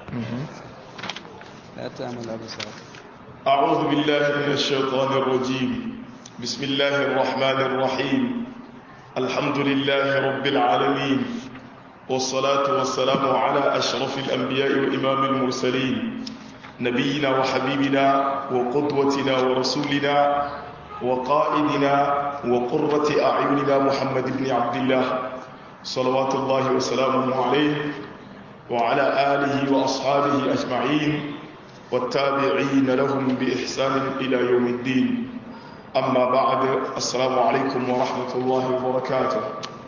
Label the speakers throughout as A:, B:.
A: لا تعمل أبصار
B: أعوذ بالله من الشيطان الرجيم بسم الله الرحمن الرحيم الحمد لله رب العالمين والصلاة والسلام على أشرف الأنبياء وإمام المرسلين نبينا وحبيبنا وقدوتنا ورسولنا وقائدنا وقرة أعيننا محمد بن عبد الله صلوات الله وسلامه عليه وعلى آله وأصحابه أجمعين والتابعين لهم بإحسان إلى يوم الدين أما بعد السلام عليكم ورحمة الله وبركاته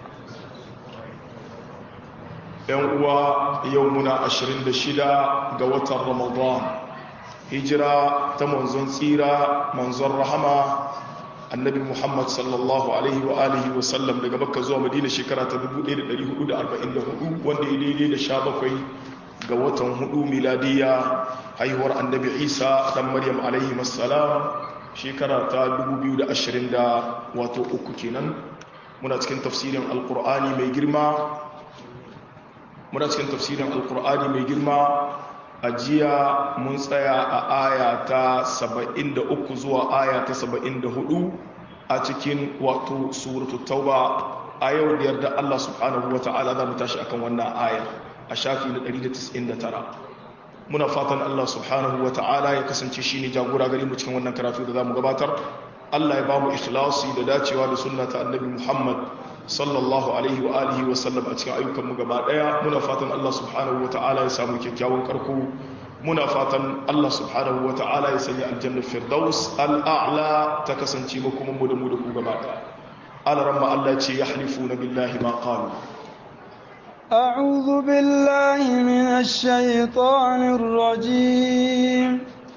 B: يوم يومنا عشرين دشدا قوة رمضان هجرة تمنزون سيرة منزون رحمة annabi muhammad sallallahu alaihi wa alihi wa sallam daga makka zuwa madina shekara ta 1444 wanda ya daidai da sha bakwai ga watan hudu miladiya haihuwar annabi isa dan maryam alaihi wassalam shekara ta 2020 da wato uku kenan muna cikin tafsirin alkur'ani mai girma muna cikin tafsirin alkur'ani mai girma a jiya mun tsaya a aya ta 73 zuwa aya ta 74 a cikin wato suratu tauba a yau da yarda Allah subhanahu wa ta'ala za mu tashi akan wannan aya a shafi na 199 muna fatan Allah subhanahu wa ta'ala ya kasance shine jagora gari mu cikin wannan karatu da za mu gabatar Allah ya ba mu ikhlasi da dacewa da sunna ta annabi Muhammad sallallahu alaihi wa alihi wa sallam a cikin ayyukanmu gaba daya muna fatan Allah subhanahu wa ta'ala ya samu kyakkyawan karko muna fatan Allah subhanahu wa ta'ala ya sanya aljanna firdaus al'a'la ta kasance mu kuma mu da mu da ku gaba daya alaramma Allah ce yahlifuna billahi ma qalu
A: أعوذ بالله من الشيطان الرجيم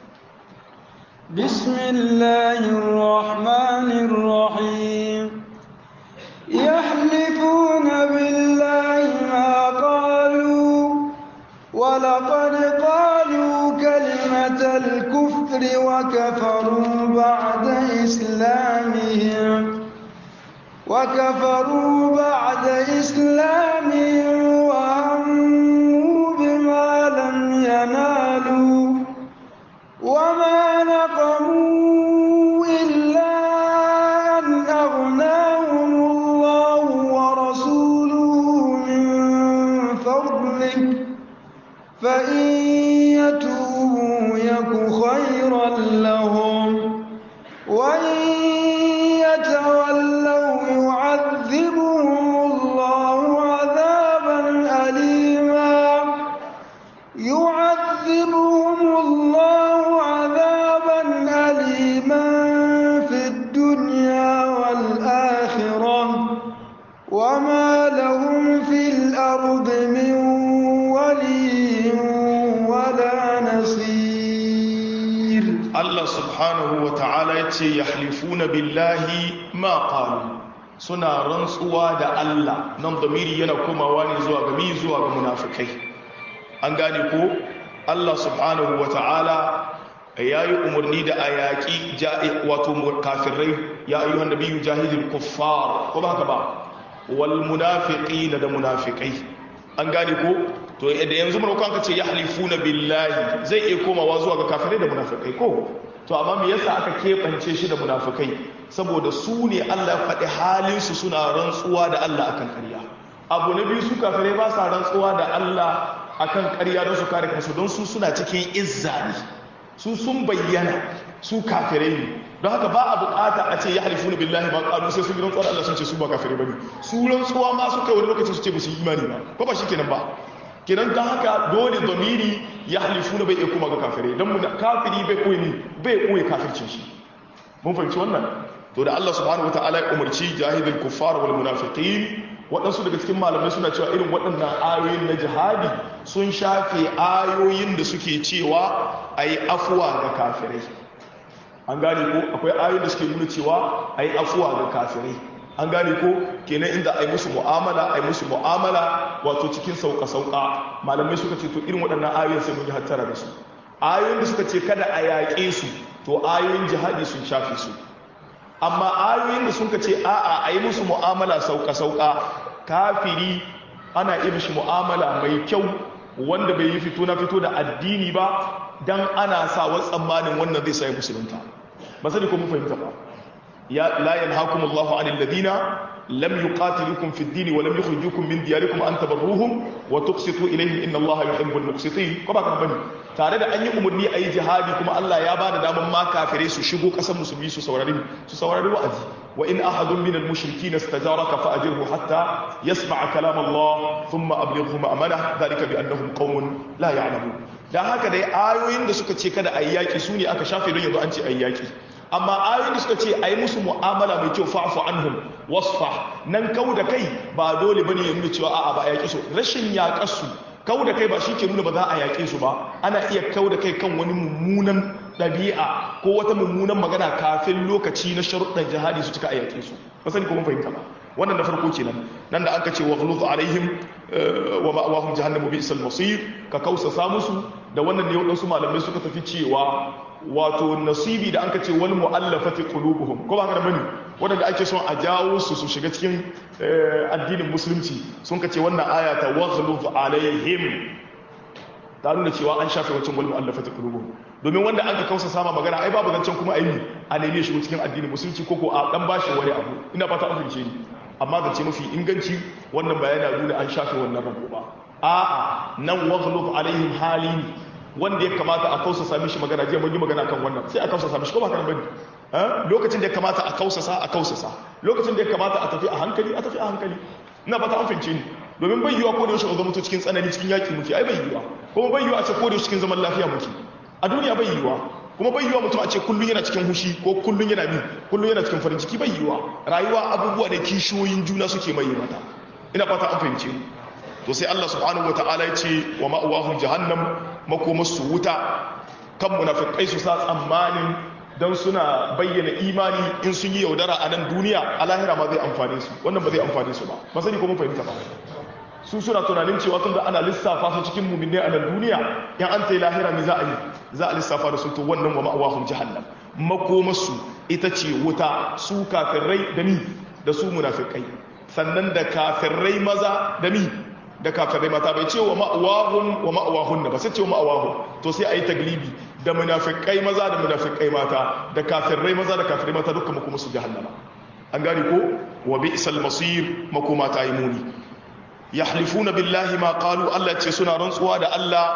A: بسم الله الرحمن الرحيم يحلفون بالله ما قالوا ولقد قالوا كلمة الكفر وكفروا بعد إسلامهم وكفروا بعد إسلامهم وهموا بما لم ينالوا وما نقموا إلا أن أغناهم الله ورسوله من فضله فإن يتوبوا يك خيرا لهم وإن يتولوا يعذبهم الله عذابا أليما يعذبهم الله عذابا أليما في الدنيا والآخرة وما لهم في الأرض من ولي ولا نصير
B: Allah subhanahu wa ta'ala ya ce yahlifuna billahi ma qalu suna rantsuwa da Allah nan damiri yana komawa ne zuwa ga mi zuwa ga munafikai an gane ko Allah subhanahu wa ta'ala ya yi umarni da a yaƙi wato kafirai ya ayyuhan nabiyyu jahidil kuffar ko ba haka ba wal munafiqina da munafikai an gane ko to da yanzu mun kanka ce yahlifuna billahi zai iya komawa zuwa ga kafirai da munafikai ko to amma me yasa aka kebance shi da munafikai saboda su ne Allah ya faɗi halin su suna rantsuwa da Allah akan ƙarya abu na biyu su kafirai ba sa rantsuwa da Allah akan ƙarya don su kare kansu don su suna cikin izza ne su sun bayyana su kafirai ne don haka ba a bukata a ce ya halifu na billahi ba ƙalu sai sun yi rantsuwa da Allah sun ce su ba kafirai ba ne su rantsuwa ma suka wani lokacin su ce ba su yi imani ba ko ba shi kenan ba kenan don haka dole domiri ya halifu na bai iya kuma ga kafirai don kafiri bai koyi ne bai koyi kafircin shi mun fahimci wannan to da Allah subhanahu wataala ya umarci jahidul kuffar wal munafiqin waɗansu daga cikin malamai suna cewa irin waɗannan ayoyin na jihadi sun shafe ayoyin da suke cewa a yi afuwa ga kafirai an gane ko akwai ayoyin da suke nuna cewa a yi afuwa ga kafirai an gane ko kenan inda a yi musu mu'amala a yi musu mu'amala wato cikin sauka-sauka malamai suka ce to irin waɗannan ayoyin sai mun yi hattara da su ayoyin da suka ce kada a yaƙe su to ayoyin jihadi sun shafe su amma ayoyin da suka ce a'a a yi musu mu'amala sauka-sauka kafiri ana iya mishi mu'amala mai kyau wanda bai yi fito na fito da addini ba dan ana sa wa tsammanin wannan zai sai musulunta ba sani ko mun fahimta ba ya la yanhaakumullahu 'anil ladina lam yuqatilukum fid din wa lam yukhrijukum min diyarikum an tabarruhum wa tuqsitu ilayhim inna allaha yuhibbul muqsitin ko ba kan bane tare da an yi umarni ayi jihadi kuma Allah ya bada daman ma kafirai su shigo kasar musulmi su saurari su saurari wa'azi wa in ahadun min al mushrikeen istajaraka fa ajirhu hatta yasma'a kalam Allah thumma ablighu ma'amana dhalika bi annahum qaumun la ya'lamun dan haka dai ayoyin da suka ce kada ayi yaki su ne aka shafe don yanzu an ce ayi yaki amma ayoyin da suka ce a yi musu mu'amala mai kyau fa'afu anhum wasfa nan kau da kai ba dole bane ya nuna cewa a'a ba a yaƙi su rashin yaƙar su kau da kai ba shi ke nuna ba za a yaƙe su ba ana iya kau da kai kan wani mummunan ɗabi'a ko wata mummunan magana kafin lokaci na sharuɗan jihadi su cika a yaƙe su ba sani ko mun fahimta ba wannan na farko kenan nan da aka ce wa ghuluz alaihim wa ma'awahum jahannamu bi'sal masir ka kausa musu da wannan ne wadansu malamai suka tafi cewa wato nasibi da anka ce wal mu'allafati qulubuhum ko ba haka bane wanda ake son a jawo su su shiga cikin addinin musulunci sun ka ce wannan aya ta waghluz alaihim ta nuna cewa an shafe wacin wal mu'allafati qulubuhum domin wanda an ka kausa sama magana ai babu zancen kuma ayi a neme shi cikin addinin musulunci ko ko a dan bashi wani abu ina fata an fahimce ni amma zance mafi inganci wannan bayana nuna an shafe wannan rabo ba a'a nan waghluz alaihim halin wanda ya kamata a kausa sami shi magana jiya mun yi magana kan wannan sai a kausa sami shi ko ba kan bane lokacin da ya kamata a kausasa a kausasa lokacin da ya kamata a tafi a hankali a tafi a hankali ina fata an fahimce ni domin bai yiwa ko da yaushe zama cikin tsanani cikin yaki muke ai bai yiwa kuma bai yiwa a ce ko da yaushe cikin zaman lafiya muke a duniya bai yiwa kuma bai yiwa mutum a ce kullun yana cikin hushi ko kullun yana mi kullun yana cikin farin ciki bai yiwa rayuwa abubuwa da kishiyoyin juna suke mai mata ina fata an fahimce ni to sai Allah subhanahu wataala ya ce wa ma'awahum jahannam makomarsu wuta kan munafikai su sa tsammanin don suna bayyana imani in sun yi yaudara a nan duniya a lahira ma zai amfane su wannan ba zai amfane su ba ba sani ko mun fahimta ba su suna tunanin cewa tunda ana lissafa su cikin muminai a nan duniya in an ta yi lahira ne za a yi za a lissafa da su to wannan wa ma'awahum jahannam makomarsu ita ce wuta su kafirai da ni da su munafikai sannan da kafirai maza da mi da kafirai mata bai ce wa ma'awahun wa ma'awahun ba sai ce wa ma'awahun to sai a yi taglibi da munafikai maza da munafikai mata da kafirai maza da kafirai mata dukkan makoma su jahannama an gane ko wa bi'sal masir makoma ta yi muni yahlifuna billahi ma qalu Allah ce suna rantsuwa da Allah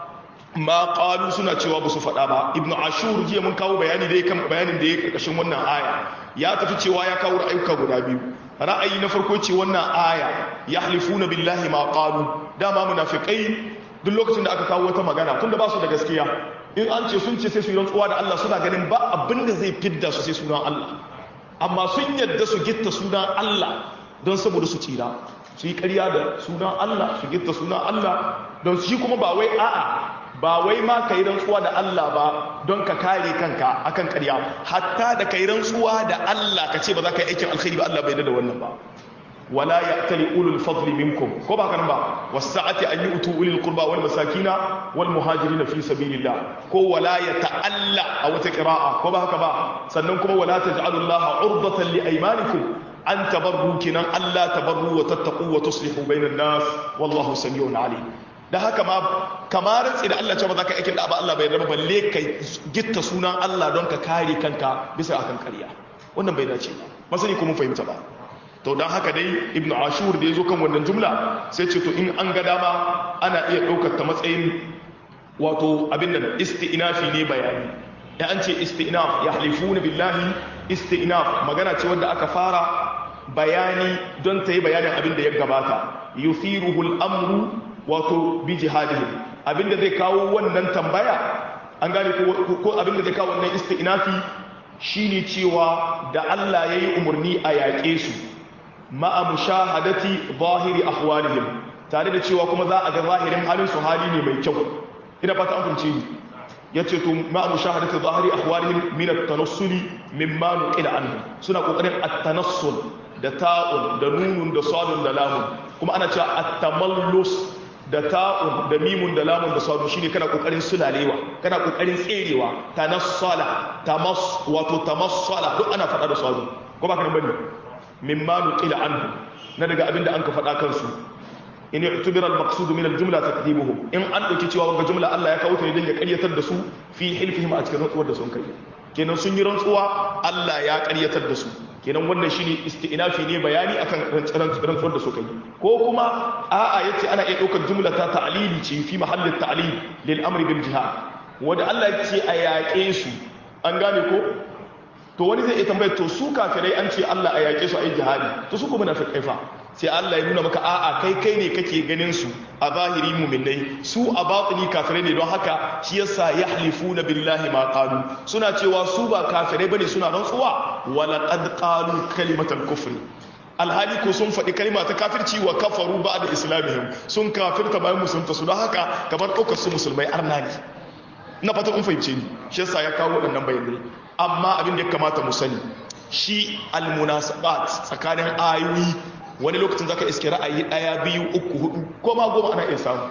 B: ma qalu suna cewa ba su faɗa ba ibn ashur jiya mun kawo bayani da kan bayanin da ya karkashin wannan aya ya tafi cewa ya kawo ra'ayuka guda biyu ra'ayi na farko ce wannan aya yahlifuna billahi ma qalu dama munafikai duk lokacin da aka kawo wata magana tunda ba su da gaskiya in an ce sun ce sai su yi rantsuwa da Allah suna ganin ba abin da zai fidda su sai sunan Allah amma sun yadda su gitta sunan Allah don saboda su tsira su yi ƙarya da sunan Allah su gitta sunan Allah don shi kuma ba wai a'a ba wai ma ka yi rantsuwa da Allah ba don ka kare kanka akan ƙarya hatta da ka yi rantsuwa da Allah ka ce ba za ka yi aikin alkhairi ba Allah bai da wannan ba wala ya'tali ulul fadli minkum ko ba kan ba wasa'ati an yu'tu ulil qurba wal masakina wal muhajirin fi sabilillah ko wala yata'alla a wata qira'a ko ba haka ba sannan kuma wala taj'alu Allah urdatan li aymanikum an tabarru kinan Allah tabarru wa tattaqu wa tuslihu bainan nas wallahu samiun alim da haka ma kamar rantsi da Allah ce ba za ka aikin da ba Allah bai raba balle ka gitta sunan Allah don ka kare kanka bisa akan ƙarya wannan bai dace ba masani ko mun fahimta ba to don haka dai ibn ashur da ya zo kan wannan jumla sai ce to in an ga dama ana iya ɗaukar ta matsayin wato abin da isti'nafi ne bayani ya an ce isti'naf ya halifuna billahi isti'naf magana ce wanda aka fara bayani don ta yi bayanin abin da ya gabata yuthiruhu al-amru wato bi jihadihim abinda zai kawo wannan tambaya an gane ko abinda zai kawo wannan isti'nafi shine cewa da Allah yayi umarni a yaƙe su ma'a mushahadati zahiri ahwalihim tare da cewa kuma za a ga zahirin halin su hali ne mai kyau ina fata an kunce ni yace to ma'a mushahadati zahiri ahwalihim min at-tanassuli mimma nuqila anhum suna kokarin at-tanassul da ta'un da nunun da sadun da lamun kuma ana cewa at-tamallus da ta'un da mimun da lamun da sadun shine kana kokarin sulalewa kana kokarin tserewa tanassala tamas wato tamassala duk ana faɗa da sadun ko ba kana bane mimma nuqila anhu na daga abinda an ka faɗa kansu in i'tubira al-maqsud min al-jumla takdibuhum in an dauki cewa wannan jumla Allah ya kawo ta ne don ya ƙaryatar da su fi hilfihim a cikin rantsuwar da sun kai kenan sun yi rantsuwa Allah ya ƙaryatar da su kenan wannan shine isti'nafi ne bayani akan rantsuwar da suka yi ko kuma a'a yace ana iya ɗaukar jumla ta ta'lili ce fi mahallin ta'lil lil amri bil jihad wanda Allah ya ce a yaƙe su an gane ko to wani zai iya tambayar to su kafirai an ce Allah a yaƙe su a yi jihadi to su kuma munafiqai fa sai Allah ya nuna maka a'a kai kai ne kake ganin su a zahiri mu'minai su a batini kafirai ne don haka shi yasa yahlifuna billahi ma qalu suna cewa su ba kafirai bane suna rantsuwa wala qad qalu kalimatal kufri alhali ko sun faɗi kalma ta kafirci wa kafaru ba da islamihim sun kafirta bayan musulunta su don haka kamar ɗaukar su musulmai arna ne na fata kun fahimce ni shi yasa ya kawo waɗannan bayanai amma abin da ya kamata mu sani shi almunasabat tsakanin ayoyi wani lokacin zaka iske ra'ayi ɗaya biyu uku hudu ko ma goma ana iya samu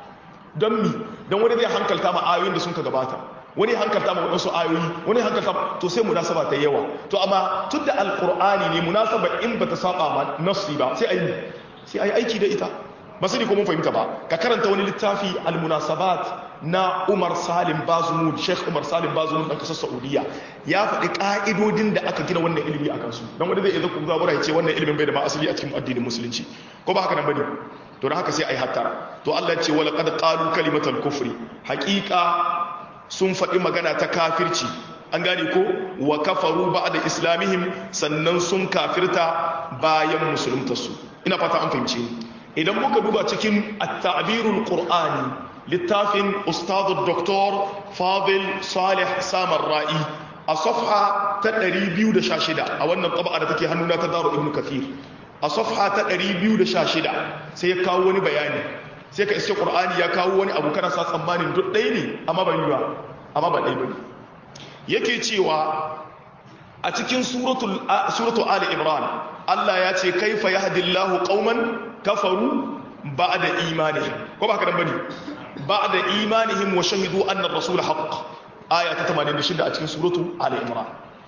B: don mi don wani zai hankalta ma ayoyin da sun ka gabata wani hankalta ma waɗansu ayoyi wani hankalta to sai munasaba ta yawa to amma tun da alkur'ani ne munasaba in bata saba ma nafsi ba sai ayi sai ayi aiki da ita ba sai ko mun fahimta ba ka karanta wani littafi almunasabat na Umar Salim Bazumud Sheikh Umar Salim Bazumud dan kasar Saudiya ya faɗi ka'idodin da aka gina wannan ilimi akan su dan wanda zai iya zaku zabura ya ce wannan ilimin bai da ma asali a cikin addinin musulunci ko ba haka nan bane to dan haka sai ai hattara to Allah ya ce wala qad qalu kalimatal kufri haqiqa sun faɗi magana ta kafirci an gane ko wa kafaru ba'da islamihim sannan sun kafirta bayan musuluntarsu ina fata an fahimce ni idan muka duba cikin at-ta'birul qur'ani littafin ustadu doktor fadil salih samar ra'i a safha ta 216 a wannan taba'a da take hannuna ta daru ibnu kathir a safha ta 216 sai ya kawo wani bayani sai ka iske qur'ani ya kawo wani abu kana sa tsammanin duk ɗaya ne amma ba ba amma ba ɗaya bane yake cewa a cikin suratul suratul ali imran Allah ya ce kaifa yahdillahu qauman kafaru ba'da imanihim ko ba haka dan bane ba'da imanihim wa shahidu anna ar-rasul haqq aya ta 86 a cikin suratu ali imran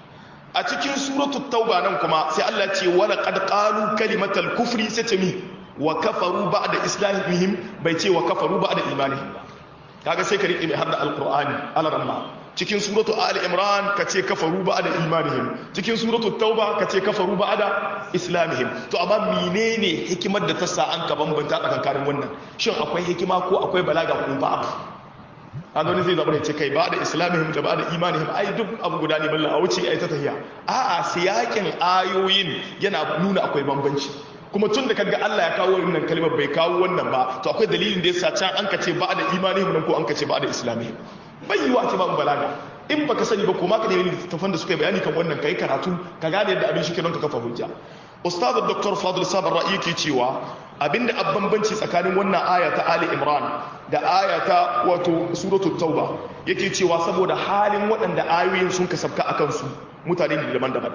B: a cikin suratu tauba nan kuma sai Allah ce wala qad qalu kalimatal kufri sai ce mi wa kafaru ba'da islamihim bai ce wa kafaru ba'da imanihim kaga sai ka riƙe mai hadda alqur'ani alaramma cikin suratu ali imran ka ce kafaru ba'da imanihim cikin suratu tauba ka ce kafaru ba'da islamihim to amma menene hikimar da ta sa an ka bambanta tsakankanin wannan shin akwai hikima ko akwai balaga ko ba an wani zai zaɓar ce kai ba da islamihim da ba da imanihim ai duk abu guda ne balla a wuce ai ta tahiya a'a siyakin ayoyin yana nuna akwai bambanci kuma tun da kaga Allah ya kawo wannan kalmar bai kawo wannan ba to akwai dalilin da yasa can an kace ba da imanihim nan ko an kace ba da islamihim bai yiwa ce babu balaga in baka sani ba kuma ka nemi littattafan da suka yi bayani kan wannan kai karatu ka gane yadda abin shi ke don ka kafa hujja ustaz dr fadl sabar ra'i yake cewa abinda a bambanci tsakanin wannan aya ta ali imran da aya ta wato suratu tauba yake cewa saboda halin waɗanda ayoyin sun kasabka akan su mutane ne daban-daban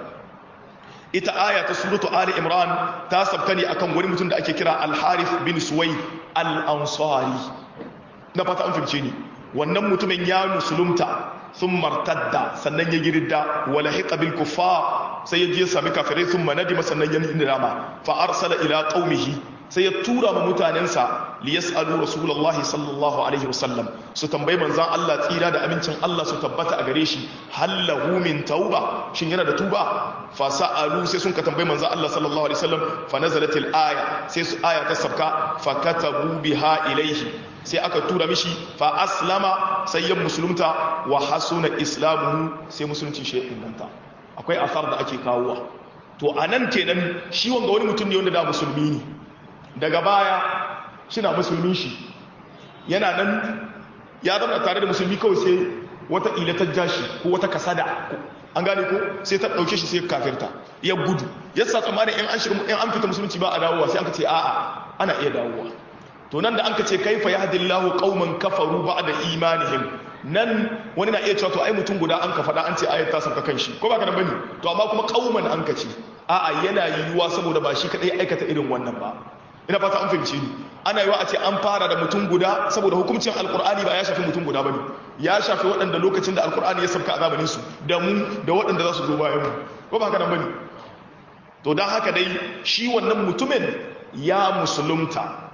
B: ita aya ta suratu ali imran ta sabka ne akan wani mutum da ake kira al-harith bin suwai al-ansari na fata an fahimce ni wannan mutumin ya musulunta sun martadda sannan ya girda wala hiqa bil kuffar sai ya je sami kafirai sun manadima sannan ya nidama fa arsala ila qaumihi sai ya tura ma mutanensa li yasalu rasulullahi sallallahu alaihi wasallam su tambayi manzan Allah tsira da amincin Allah su tabbata a gare shi hallahu min tauba shin yana da tuba fa sa'alu sai sun ka tambayi manzan Allah sallallahu alaihi wasallam fa nazalatil aya sai su aya ta sabka fa katabu biha ilaihi sai aka tura mishi fa aslama sai ya musulunta wa hasuna islamuhu sai musulunci shi inganta akwai asar da ake kawowa to anan kenan shi wanga wani mutum ne wanda da musulmi ne daga baya shina musulmin shi yana nan ya zama tare da musulmi kawai sai wata ilatar jashi ko wata kasada an gane ko sai ta dauke shi sai kafirta ya gudu ya sa tsammanin in an shiga in an fita musulunci ba a dawowa sai an ka ce a'a ana iya dawowa to nan da an ka ce kaifa yahdillahu qauman kafaru ba'da imanihim nan wani na iya cewa to ai mutum guda an ka faɗa an ce ayat ta sauka kanshi ko ba ka nan bane to amma kuma qauman an ka ce a'a yana yiwuwa saboda ba shi kadai aikata irin wannan ba ina fata an fahimci ni ana yiwa a ce an fara da mutum guda saboda hukuncin alkur'ani ba ya shafi mutum guda bane ya shafi waɗanda lokacin da alkur'ani ya sabka a zamanin su da mu da waɗanda za su zo bayan mu ko ba haka nan bane to dan haka dai shi wannan mutumin ya musulunta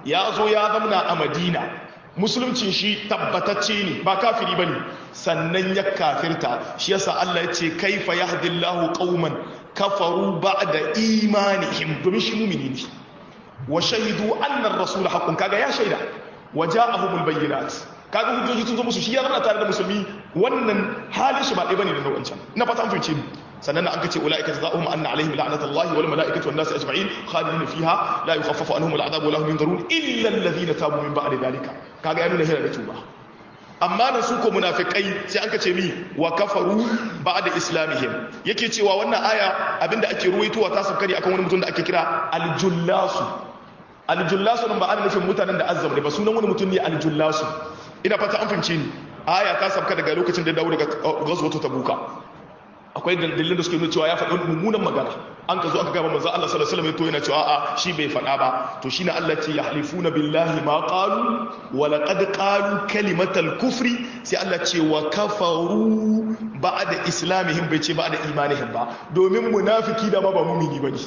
B: ya zo ya zamna a madina musuluncin shi tabbatacce ne ba kafiri ba ne sannan ya kafirta shi yasa Allah ya ce kaifa yahdillahu qauman kafaru ba'da imanihim domin shi mumini ne wa shahidu anna ar-rasul haqqun kaga ya shaida wa ja'ahumul bayyinat kaga hujjoji sun zo musu shi ya zama tare da musulmi wannan halin shi ba ɗaya bane da na wancan na fata an fahimce ni sannan an kace ulaika jazaohum anna alaihim la'natullahi wal malaikati wan nasi ajma'in khalidin fiha la yukhaffafu anhum al'adab wa lahum yunzarun illa alladhina tabu min ba'di dhalika kaga ya nuna hira da tuba amma nan su ko munafikai sai an kace mi wa kafaru ba'da islamihim yake cewa wannan aya abinda ake ruwaitowa ta sabkari akan wani mutum da ake kira aljullasu aljullasu nan ba ana nufin mutanen da azzam ne ba sunan wani mutum ne aljullasu ina fata an fahimce ni aya ta sabka daga lokacin da dawo daga gazwatu tabuka akwai dalilin da suke nuna cewa ya faɗi mummunan magana an ka zo aka gaba manzo Allah sallallahu alaihi wasallam to yana cewa a'a shi bai faɗa ba to shine Allah ce yahlifuna billahi ma qalu wa laqad qalu kalimatal kufri sai Allah ce wa kafaru ba'da islamihim bai ce ba'da imanihim ba domin munafiki da ma ba mumini bane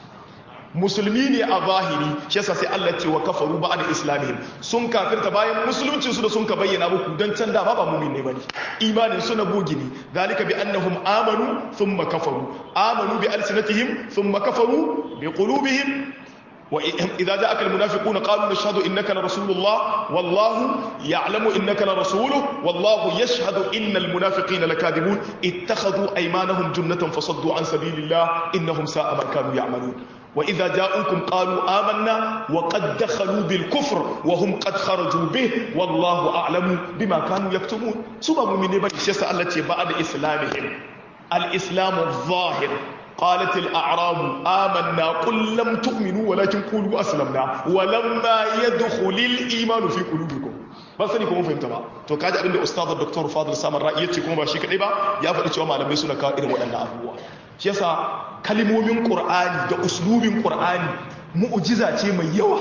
B: musulmi ne a zahiri shi yasa sai Allah ce wa kafaru ba'da islamihim sun kafirta bayan musuluncin su da sun ka bayyana muku dan can da ba ba mu'min ne bane imanin su na bogi ne dalika bi annahum amanu thumma kafaru amanu bi alsinatihim thumma kafaru bi qulubihim وإذا جاءك المنافقون قالوا نشهد إنك لرسول الله والله يعلم إنك لرسوله والله يشهد إن المنافقين لكاذبون اتخذوا أيمانهم جنة فصدوا عن سبيل الله إنهم ساء ما كانوا يعملون وإذا جاءوكم قالوا آمنا وقد دخلوا بالكفر وهم قد خرجوا به والله أعلم بما كانوا يكتمون سبب من بني الشيسة التي بعد إسلامهم الإسلام الظاهر قالت الأعراب آمنا قل لم تؤمنوا ولكن قولوا أسلمنا ولما يدخل الإيمان في قلوبكم ban sani kuma fahimta ba to kaji abinda ustaz dr fadil samar ra'i yace kuma ba shi kadai ba ya faɗi cewa malamai suna kawo irin waɗannan abubuwa shi yasa kalimomin qur'ani da uslubin qur'ani mu'jiza ce mai yawa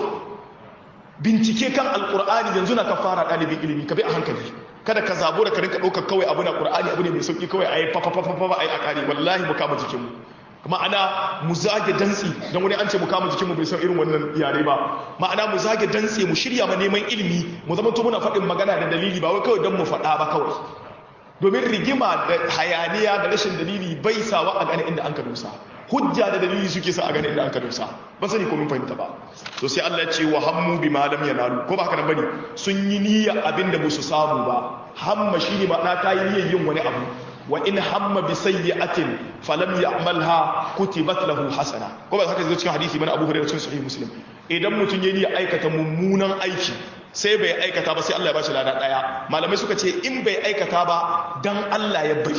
B: bincike kan alqur'ani yanzu na ka fara ɗalibin ilimi ka bi a hankali kada ka zabo da ka rinka ɗaukar kawai abu na qur'ani abu ne mai sauki kawai a yi fa fa fa fa a yi a ƙari wallahi mu kama jikinmu ma'ana mu zage dantsi don wani an ce mu kama jikinmu bai san irin wannan yare ba ma'ana mu zage dantsi mu shirya ma neman ilimi mu zama to muna faɗin magana da dalili ba wai kawai don mu faɗa ba kawai domin rigima da hayaniya da rashin dalili bai sawa a gane inda an ka dusa hujja da dalili suke sa a gane inda an ka dusa ban sani ko mun fahimta ba to sai Allah ya ce wa hammu bi ma lam yanalu ko ba haka nan bane sun yi niyya abinda ba su samu ba hamma shine ba na kai niyyar yin wani abu wa in hamma bi sayyi'atin falam ya'malha kutibat lahu hasana ko ba haka zai cikin hadisi bane Abu Hurairah cikin sahih Muslim idan mutun yayi aikata mummunan aiki sai bai aikata ba sai Allah ya bashi lada daya malamai suka ce in bai aikata ba dan Allah ya bari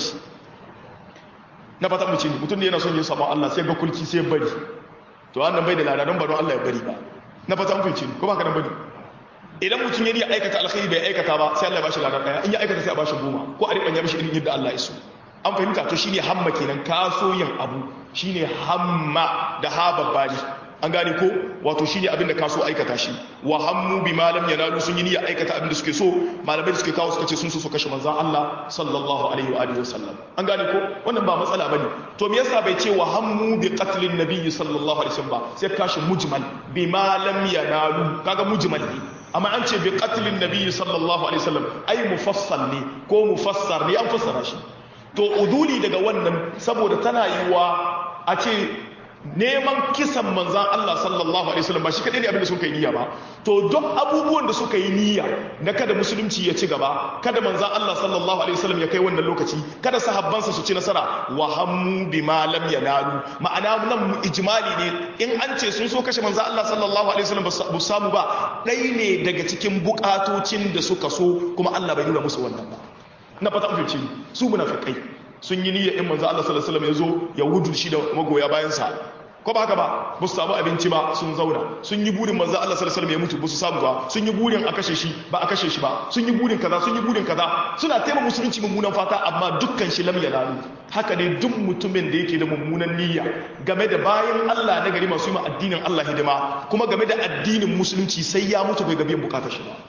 B: na fata mu ce mutun ne yana son yin sabon Allah sai ga kulki sai bari to wannan bai da lada don ba don Allah ya bari ba na fata mu ce ko ba haka nan bane idan mutum ya riya aikata alkhairi bai aikata ba sai Allah ya bashi ladan daya in ya aikata sai a bashi goma ko a riban ya mishi irin yadda Allah ya so an fahimta to shine hamma kenan kaso yin abu shine hamma da ha babbali an gane ko wato shine abin da kaso aikata shi wa hammu bi malam yanalu sun yi niyya aikata abin da suke so malamai da suke kawo suka ce sun so su kashe manzon Allah sallallahu alaihi wa alihi wasallam an gane ko wannan ba matsala bane to me yasa bai ce wa hammu bi qatlin nabiyyi sallallahu alaihi wasallam ba sai kashi mujmal bi malam yanalu kaga mujmal ne amma an ce bi qatlin nabiyyi sallallahu alaihi wasallam ai mufassal ne ko mufassar ne an fassara shi to uduli daga wannan saboda tana yiwa a ce neman kisan manzan Allah sallallahu alaihi wasallam ba shi kadai ne abin da suka yi niyya ba to duk abubuwan da suka yi niyya na kada musulunci ya ci gaba kada manzan Allah sallallahu alaihi wasallam ya kai wannan lokaci kada sahabbansa su ci nasara wa hammu bima lam yanalu ma'ana nan ijmali ne in an ce sun so kashe manzan Allah sallallahu alaihi wasallam ba samu ba dai ne daga cikin bukatocin da suka so kuma Allah bai nuna musu wannan ba na fata an fice su munafikai sun yi niyya in manzan Allah sallallahu alaihi wasallam ya zo ya wudu shi da magoya bayan sa ko ba haka ba ba su samu abinci ba sun zauna sun yi burin manzo Allah sallallahu alaihi wasallam ya mutu ba su samu ba sun yi burin a kashe shi ba a kashe shi ba sun yi burin kaza sun yi burin kaza suna taimaka musulunci mummunan fata amma dukkan shi lam yanalu haka ne duk mutumin da yake da mummunan niyya game da bayan Allah na gari masu yi ma addinin Allah hidima kuma game da addinin musulunci sai ya mutu bai ga biyan bukatar shi ba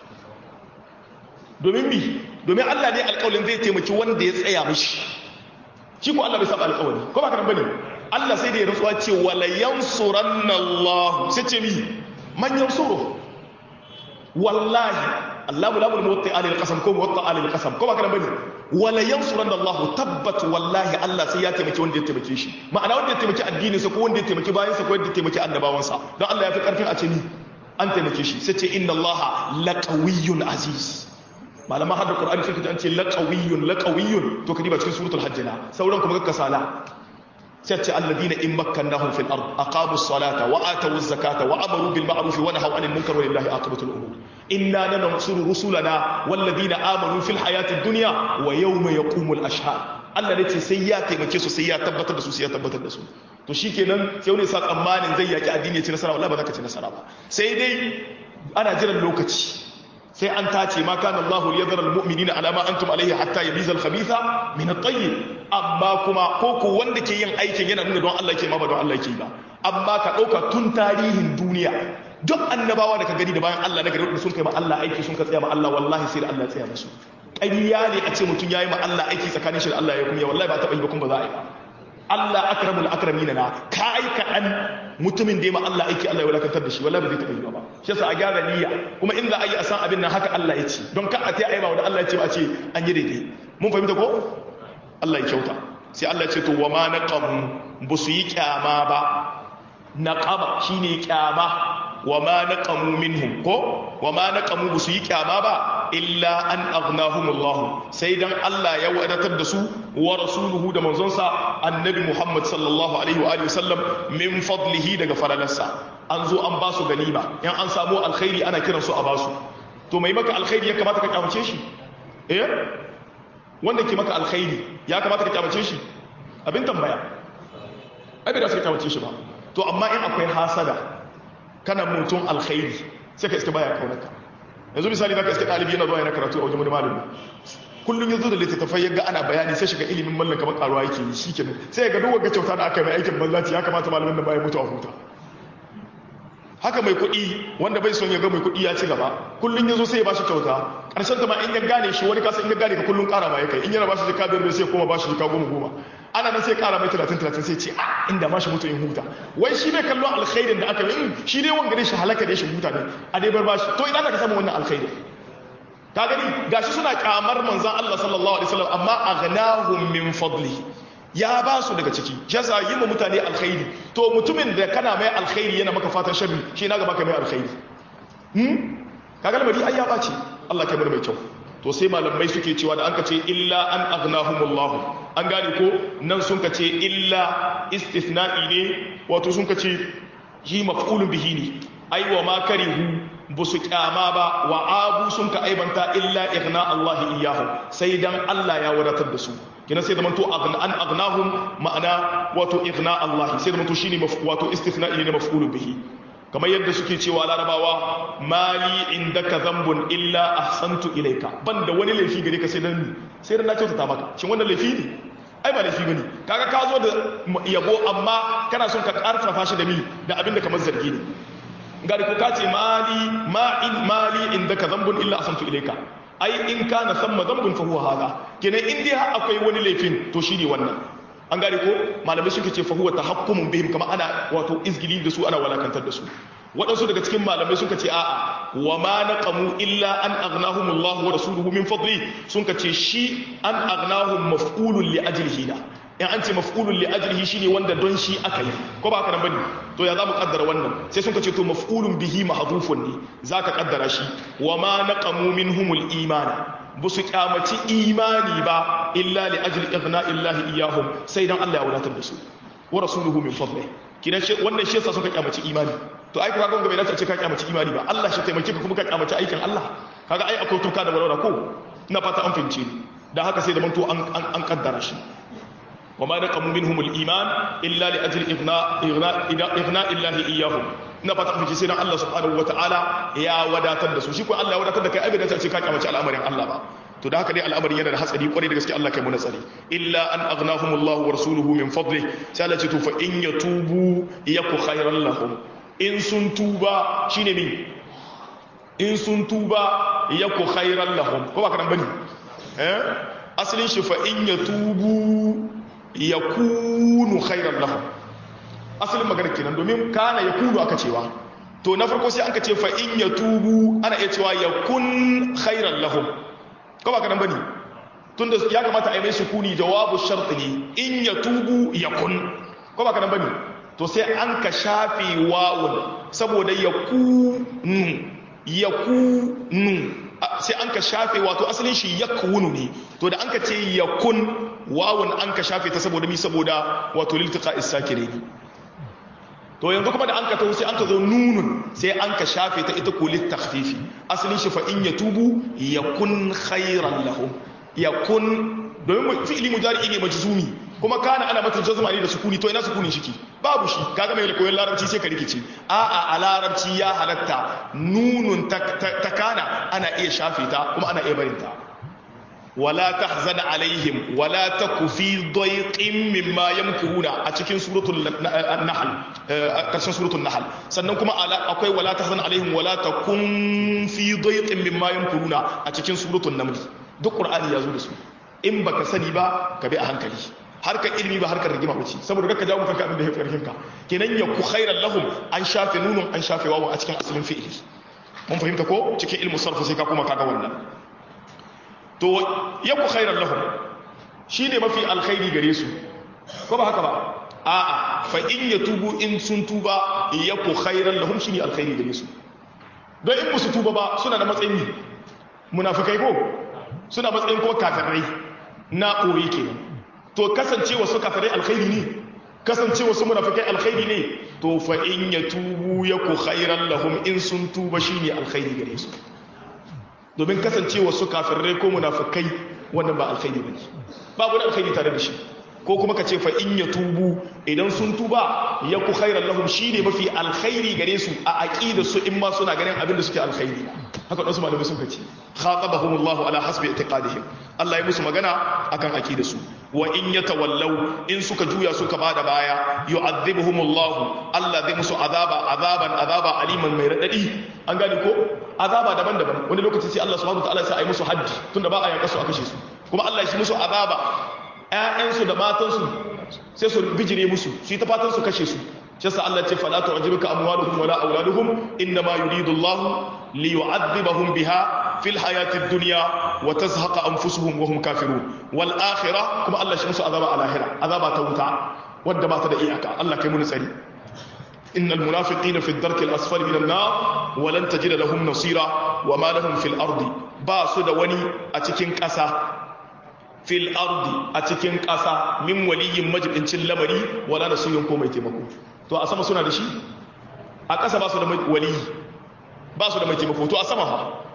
B: domin bi domin Allah ne alƙawarin zai taimaki wanda ya tsaya mishi shi ko Allah bai saba alƙawari ko ba ka bane Allah sai da ya rantsuwa ce wala yansuranna Allah sai ce mi man yansuru wallahi Allahu lamul muwatti alil qasam ko muwatta alil qasam ko ba kana bane wala yansuranna Allah tabbat wallahi Allah sai ya taimaki wanda ya taimake shi ma'ana wanda ya taimaki addinin sa ko wanda ya taimaki bayan sa ko wanda ya taimaki annabawan sa don Allah ya fi karfin a ce ni an taimake shi sai ce inna Allah laqawiyyun aziz malama hadda Qur'ani sai kace an ce laqawiyyun laqawiyyun to kadi ba cikin suratul hajj na sauran kuma ga kasala sai ce alladina in makkannahum fil ard aqamu as-salata wa atu az-zakata wa amaru bil ma'ruf wa nahaw 'anil munkar wa lillahi aqibatul umur inna lanansuru rusulana walladina amanu fil hayati ad-dunya wa yawma yaqumul ashhad Allah ne ce sai ya taimake su sai ya tabbatar da su sai ya tabbatar da su to shikenan sai wani sa tsammanin zai yaki addini ya ci nasara wallahi ba za ka ci nasara ba sai dai ana jiran lokaci sai an tace ma kana Allah li yadhara almu'minina ala ma antum alayhi hatta yamiza al-khabitha min at-tayyib amma kuma ko ko wanda ke yin aikin yana nuna don Allah ke ma ba don Allah ke ba amma ka dauka tun tarihin duniya duk annabawa da ka gani da bayan Allah na gari sun kai ma Allah aiki sun ka tsaya ma Allah wallahi sai da Allah ya tsaya musu ƙarya ne a ce mutum yayi ma Allah aiki tsakanin shi da Allah ya kuma wallahi ba ta yi ba kuma ba za a yi ba Allah akramul akramina na ka aika an mutumin da ya ma Allah aiki Allah ya wadatar da shi wallahi ba zai taɓa yi ba shi yasa a gyara niyya kuma in za a yi a san abin nan haka Allah ya ce don ka a ta yi ba wanda Allah ya ce a ce an yi daidai mun fahimta ko Allah ya kyauta sai Allah ya ce to wa ma naqamu ba su yi kyama ba naqaba shine kyama wa ma naqamu minhum ko wa ma naqamu ba su yi kyama ba illa an aghnahumullahu sai dan Allah ya wadatar da su wa rasuluhu da manzonsa annabi Muhammad sallallahu alaihi wa alihi wasallam min fadlihi daga faralarsa an zo an ba su ganima in an samu alkhairi ana kiran su a ba su to mai maka alkhairi ya kamata ka kyamace shi eh wanda ke maka alkhairi ya kamata ka kyamace shi abin tambaya abin da suka kyamace shi ba to amma in akwai hasada kana mutum alkhairi sai ka iska baya kaunaka yanzu misali za ka iske ɗalibi yana zuwa yana karatu a wajen wani malami kullum ya zo da littattafai ya ga ana bayani sai shiga ilimin mallan kamar karuwa yake yi shi kenan sai ya ga duk wagga kyauta da aka yi mai aikin banzaci ya kamata malamin da baya mutu a huta haka mai kuɗi wanda bai son ya ga mai kuɗi ya ci gaba kullum ya zo sai ya bashi kyauta ƙarshen ta ma in ya gane shi wani kasa in ya gane ka kullum ƙara ma ya kai in yana bashi jika biyar sai ya koma bashi jika goma goma ana nan sai ƙara mai talatin talatin sai ce a inda ma shi mutu in huta wai shi bai kallon alkhairin da aka yi shi dai wanga dai shi halaka da shi huta ne a dai bar bashi to idan ka samu wannan alkhairin ka gani gashi suna kyamar manzon Allah sallallahu alaihi wasallam amma aghnahum min fadli ya ba su daga ciki jaza yi ma mutane alkhairi to mutumin da kana mai alkhairi yana maka fatan sharri shi na gaba ka mai alkhairi hmm kaga lamari ai ya bace Allah kai mai kyau to sai malamai suke cewa da an ka ce illa an aghnahumullah an gane ko nan sun ka ce illa istithna'i ne wato sun ka ce shi maf'ulun bihi ne ai wa ma karihu ba su kyama ba wa abu sun ka aibanta illa igna Allah iyahu sai dan Allah ya wadatar da su kina sai zamanto an aghnahum ma'ana wato igna Allah sai zamanto shine wato istithna'i ne maf'ulun bihi kamar yadda suke cewa larabawa mali indaka zambun illa ahsantu ilayka banda wani laifi gare ka sai dan sai dan na kyautata maka shin wannan laifi ne ai ba laifi bane kaga ka zo da yabo amma kana son ka karfafa shi da mi da abin da kamar zargi ne gari ko ka ce mali ma in mali indaka zambun illa ahsantu ilayka ai in kana samma zambun fa huwa hada kenan in dai akwai wani laifin to shine wannan an gane ko malamai suke ce fahuwa ta hakkumun bihim kama ana wato izgili da su ana walakantar da su waɗansu daga cikin malamai suka ce a'a wa ma naqamu illa an aghnahumullahu wa rasuluhu min fadli sun ka ce shi an aghnahum maf'ulun li ajlihi da in an ce maf'ulun li ajlihi shine wanda don shi aka yi ko ba haka nan bane to ya zamu kaddara wannan sai sun ka ce to maf'ulun bihi mahdhufun ne zaka kaddara shi wa ma naqamu minhumul imana ba su kyamaci imani ba illa li ajli ighna illahi iyahum sai dan Allah ya wadatar da su wa rasuluhu min fadli kidan shi wannan shi yasa suka kyamaci imani to ai kaga gonga bai dace ka kyamaci imani ba Allah shi taimake ka kuma ka kyamaci aikin Allah kaga ai akwai tuka da walwala ko ina fata an fince dan haka sai da manto an an kaddara shi وما نقموا منهم الإيمان إلا لأجل إغناء إغناء إغناء الله إياهم ina fata ku sai dan Allah subhanahu wataala ya wadatar da su shi ko Allah ya wadatar da kai abin da ta ce ka kyamace al'amarin Allah ba to da haka dai al'amarin yana da hatsari kwarai da gaske Allah kai mu nasari illa an aghnahumullahu wa rasuluhu min fadli sai Allah ce to fa in yatubu yaku khairan lahum in sun tuba shine me in sun tuba yaku khairan lahum ko ba ka nan bane eh asalin shi fa in yatubu yakunu khairan lahum asalin magana kenan domin kana yakunu aka cewa to na farko sai an ka ce fa in yatubu ana iya cewa yakun khairan lahum ko ba ka nan bane tunda ya kamata a yi mai sukuni jawabu shart ne in yatubu yakun ko ba ka nan bane to sai an ka shafe wawun saboda yakunu yakunu sai an ka shafe wato asalin shi yakunu ne to da an ka ce yakun wawun an ka shafe ta saboda mi saboda wato liltiqa isakire ne to yanzu kuma da an ka taho sai an ka zo nunun sai an ka shafe ta ita kulit takhfifi asalin shi fa in yatubu yakun khairan lahum yakun domin fi'ili mudari ne majzumi kuma kana ana mata jazma ne da sukuni to ina sukunin shiki babu shi kaga mai koyon larabci sai ka rikice a'a a larabci ya halatta nunun ta kana ana iya shafe ta kuma ana iya barin ta wala tahzan alaihim wala taku fi dayqin mimma yamkuruna a cikin suratul nahl karshen suratul nahl sannan kuma akwai wala tahzan alaihim wala takun fi dayqin mimma yamkuruna a cikin suratul naml duk qur'ani ya zo da su in baka sani ba ka bi a hankali harkar ilimi ba harkar rigima bace saboda kaka jawo kanka abin da ya fi karfin ka kenan ya ku khairan lahum an shafe nunun an shafe wawu a cikin asalin fi'ili mun fahimta ko cikin ilmu sarfu sai ka kuma kaga wannan to ya ku khairan lahum shine mafi alkhairi gare su ko ba haka ba a'a fa in yatubu in sun tuba ya ku khairan lahum shine alkhairi gare su don in musu tuba ba suna da matsayin munafikai ko suna matsayin ko kafirai na koyi kenan to kasancewa su kafirai alkhairi ne kasancewa su munafikai alkhairi ne to fa in yatubu yaku khairan lahum in sun tuba shine alkhairi gare su domin kasancewa su kafirai ko munafikai wannan ba alkhairi bane babu alkhairi tare da shi ko kuma ka ce fa in yatubu idan sun tuba yaku khairan lahum shine mafi alkhairi gare su a aqida su in ma suna ganin abin da suke alkhairi haka wasu malamai sun kace khatabahumullahu ala hasbi i'tiqadihim Allah ya musu magana akan aqida su wa in yatawallaw in suka juya suka bada baya yu'adhibuhumullahu Allah zai musu azaba azaban azaba aliman mai radadi an gane ko azaba daban-daban wani lokaci sai Allah subhanahu wa ta'ala sai ayi musu haddi tunda ba a yanka su a kashe su kuma Allah ya shi musu azaba ƴaƴansu da matansu sai su bijire musu su yi ta fatan su kashe su shi sa Allah ce fala tu'jibuka amwaluhum wala auladuhum inna ma yuridu Allah li yu'adhibahum biha fil hayatid dunya wa tazhaqa anfusuhum wa hum kafirun wal akhirah kuma Allah shi musu azaba al akhirah azaba ta wuta wanda ba ta da iyaka Allah kai mu tsari إن المنافقين في الدرك الأسفل من النار ولن تجد لهم نصيرا وما لهم في الأرض باسد وني أتكين كسا fil ardi a cikin ƙasa min waliyin majibincin lamari wala da su yanko mai taimako to a sama suna da shi a ƙasa ba su da waliyi ba su da mai taimako to a sama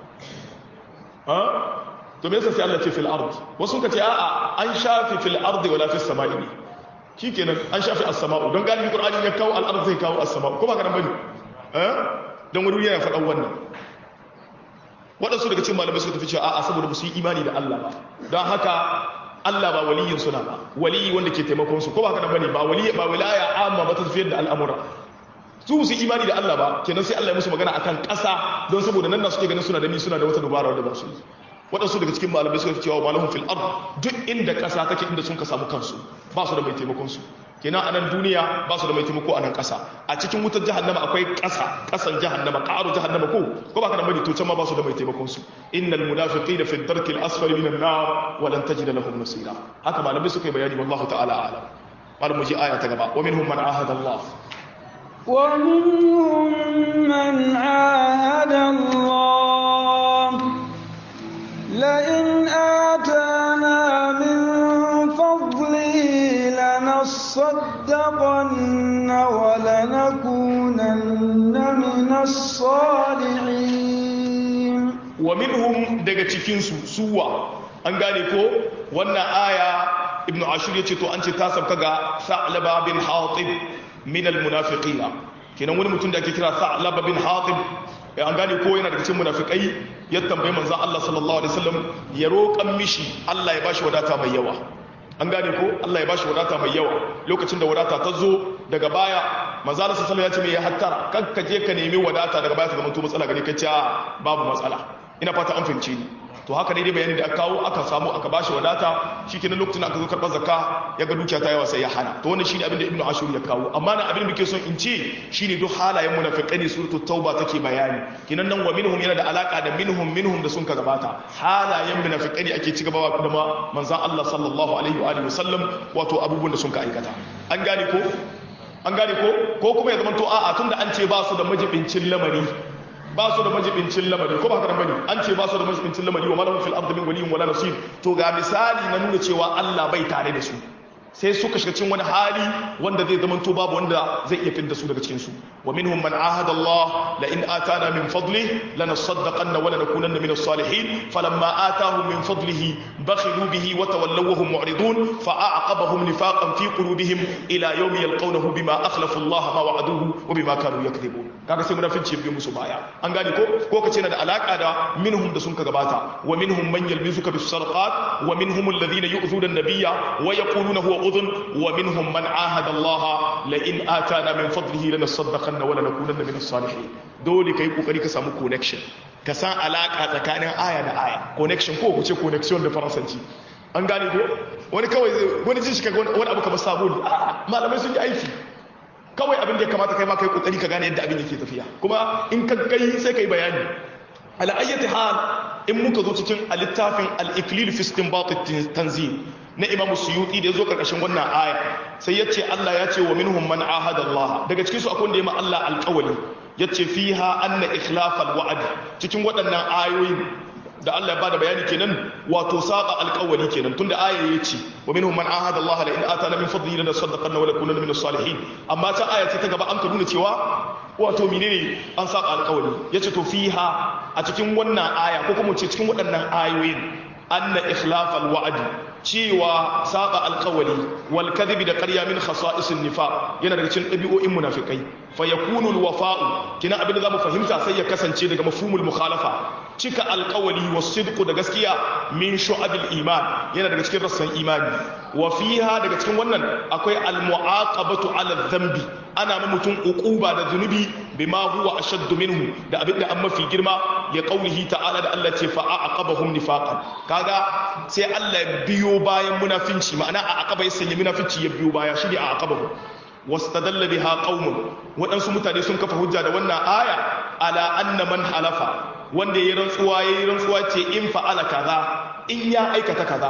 B: ha to me yasa sai Allah ce fil ardi wasu ka ce a'a an shafi fil ardi wala fis sama'i ne shikenan an shafi as-sama'u don galibi qur'ani ya kawo al-ardi zai kawo as-sama'u ko ba ka nan bane eh don wani yana faɗan wannan waɗansu daga cikin malamai suka tafi cewa a'a saboda ba su yi imani da Allah ba don haka Allah ba waliyin suna ba waliyi wanda ke taimakon su ko ba haka bane ba waliyi ba wilaya amma ba ta tafiyar da al'amura su su imani da Allah ba kenan sai Allah ya musu magana akan ƙasa don saboda nan na suke ganin suna da ni suna da wata dubara wanda ba su yi waɗansu daga cikin malamai suka cewa malahum fil ard duk inda ƙasa take inda sun ka samu kansu ba su da mai taimakon su kenan a nan duniya ba su da mai taimako a nan ƙasa a cikin wutar jahannama akwai ƙasa ƙasan jahannama ƙaru jahannama ko ko ba ka da bari to can ma ba su da mai taimakon su innal munafiqina fi darkil asfali minan nar wa lan tajid lahum nasira haka malamai suka yi bayani wallahu ta'ala a'lam malam mu ji aya ta gaba wa minhum man ahada Allah
A: ومنهم من عاهد الله لئن آتانا من فضله لنصدقن ولنكونن من الصالحين
B: ومنهم daga cikin su suwa an gane ko wannan aya ibnu ashur yace to an ce ta sabka ga sa'laba bin hatib min almunafiqina kenan wani mutum da ake kira sa'laba bin hatib an gane ko yana daga cikin munafikai ya tambayi manzon Allah sallallahu alaihi wasallam ya roƙan mishi Allah ya bashi wadata mai yawa an gane ko Allah ya bashi wadata mai yawa lokacin da wadata ta zo daga baya manzon Allah sallallahu alaihi wasallam ya ce mai ya hattara kan ka je ka nemi wadata daga baya ta zama to matsala gare ka ce babu matsala ina fata an fahimce ni to to haka ne dai bayani da aka kawo aka samu aka bashi wadata shikenan lokacin aka zo karɓar zakka ya ga dukiya ta yawa sai ya hana to wannan shine abin da ibnu ashur ya kawo amma na abin da muke son in ce shine duk halayen munafiqai ne suratul tauba take bayani kinan nan wa minhum yana da alaka da minhum minhum da sun ka gabata halayen munafiqai ne ake ci gaba da manzon Allah sallallahu alaihi wa alihi wasallam wato abubuwan da sun ka aikata an gane ko an gane ko ko kuma ya zama to a'a tunda an ce ba su da majibincin lamari ba su da majibincin lamari ko ba haka bane an ce ba su da majibincin lamari wa malahum fil ardi min waliyyin wala nasir to ga misali na nuna cewa Allah bai tare da su sai suka shiga cikin wani hali wanda zai zama to babu wanda zai iya fidda su daga cikin su wa minhum man ahada Allah la in atana min fadli lanasaddaqanna wa lanakunanna min as-salihin falamma atahum min fadlihi bakhilu bihi wa tawallaw wa hum mu'ridun fa a'aqabahum nifaqan fi qulubihim ila yawmi yalqawnahu bima akhlafu Allah ma wa'aduhu wa bima kanu yakdhibun kaga sai munafici biyu musu baya an gane ko ko kace na da alaka da minhum da sun ka gabata wa minhum man yalbizuka bis sarqat wa minhum alladhina yu'dhuna an-nabiyya wa yaquluna huwa udhun wa minhum man ahada Allah la in atana min fadlihi lanasaddaqanna wa lanakunanna min as-salihin dole kai kokari ka samu connection ka san alaka tsakanin aya da aya connection ko ku ce connection da faransanci an gane ko wani kawai wani jin shi kaga wani abu kamar sabo malamai sun yi aiki kawai abin da ya kamata kai ma kai kokari ka gane yadda abin yake tafiya kuma in ka kai sai kai bayani ala ayyati hal in muka zo cikin littafin al-iklil fi istinbat tanzil na imam suyuti da yazo karkashin wannan aya sai yace Allah ya ce wa minhum man ahada Allah daga cikin su akwai wanda ya ma Allah alƙawali yace fiha anna ikhlafal wa'd cikin waɗannan ayoyin da Allah ya bada bayani kenan wato saba alƙawari kenan tunda aya ya ce wa minhum man ahada Allah la in atana min fadlihi la nasaddaqanna wa lakunanna min as-salihin amma ta aya ce ta gaba an ka nuna cewa wato menene an saba alƙawari yace to fiha a cikin wannan aya ko kuma ce cikin waɗannan ayoyin anna ikhlafal wa'd cewa saba alƙawari wal kadhibi da ƙarya min khasa'isin nifaq yana daga cikin ɗabi'o'in munafikai fa yakunu al wafa'u kina abin da zamu fahimta sai ya kasance daga mafhumul mukhalafa cika alƙawari was sidqu da gaskiya min shu'abil iman yana daga cikin rassan imani wa fiha daga cikin wannan akwai al mu'aqabatu ala dhanbi ana ma mutum uquba da zunubi bima huwa ashaddu minhu da abin da an mafi girma ya qaulihi ta'ala da Allah ce fa aqabahum nifaqan kaga sai Allah biyo bayan munafinci ma'ana a aqaba ya sanya munafinci ya biyo baya shi ne a aqabahu wastadalla biha qaumun waɗansu mutane sun kafa hujja da wannan aya ala anna man halafa wanda yayi rantsuwa yayi rantsuwa ce in fa'ala kaza in ya aikata kaza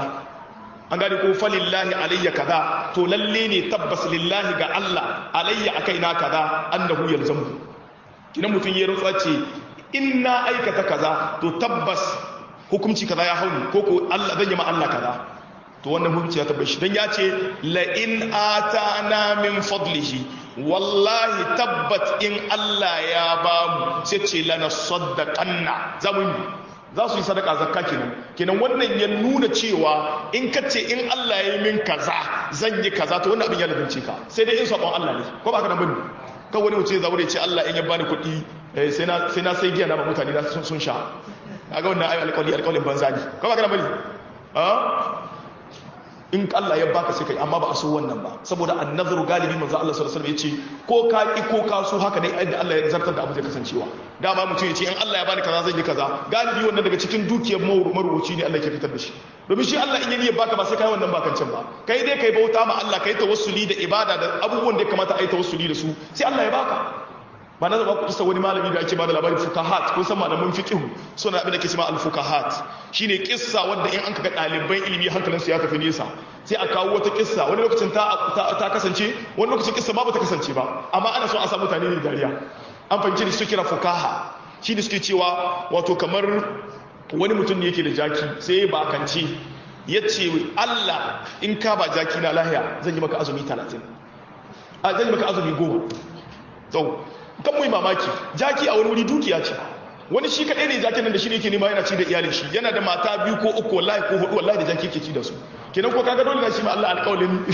B: an gani ko falillahi alayya kaza to lalle ne tabbas lillahi ga Allah alayya akaina kaza annahu yalzamu kinan mutun yayi rantsuwa ce in na aikata kaza to tabbas hukunci kaza ya hauni ko ko Allah zan yi ma Allah kaza to wannan hukunci ya tabbashi dan ya ce la in atana min fadlihi wallahi tabbat in Allah ya ba mu sai ce lana saddaqanna zamu za su yi sadaka zakka kenan kenan wannan ya nuna cewa in ka ce in Allah ya yi min kaza zan yi kaza to wannan abin ya ladance ka sai dai in sabon Allah ne ko ba ka nan bane kan wani mutum zaure ce Allah in ya bani kuɗi sai na sai na sai giya na ba mutane na sun sha kaga wannan ayi alƙawari alƙawarin banza ne ko ba ka nan bane in Allah ya baka sai kai amma ba a so wannan ba saboda annazaru galibi manzo Allah sallallahu alaihi wasallam yace ko ka ki ko ka so haka dai yadda Allah ya zartar da abu zai kasancewa dama mutum yace in Allah ya bani kaza zan yi kaza galibi wannan daga cikin dukiyar marubuci ne Allah ke fitar da shi domin shi Allah in ya baka ba sai kai wannan bakan can ba kai dai kai bauta ma Allah kai tawassuli da ibada da abubuwan da ya kamata a yi tawassuli da su sai Allah ya baka ba na zaba kusa wani malami da ake bada labarin fukahat kun san malaman fiqh suna abin da ke cewa al-fukahat shine kissa wanda in an kaga ɗaliban ilimi hankalinsu ya tafi nesa sai a kawo wata kissa wani lokacin ta ta kasance wani lokacin kissa ba ta kasance ba amma ana so a samu mutane ne dariya an fahimci da su kira fukaha shi ne suke cewa wato kamar wani mutum ne yake da jaki sai ya bakance ya ce Allah in ka ba jaki na lahiya zan yi maka azumi 30 a zan yi maka azumi 10 kan mu mamaki jaki a wani wuri dukiya ce wani shi kaɗai ne jakin nan da shi ne ke nema yana ci da iyalin shi yana da mata biyu ko uku wallahi ko hudu wallahi da jaki ke ci da su kenan ko kaga dole na shi ma Allah alƙawalin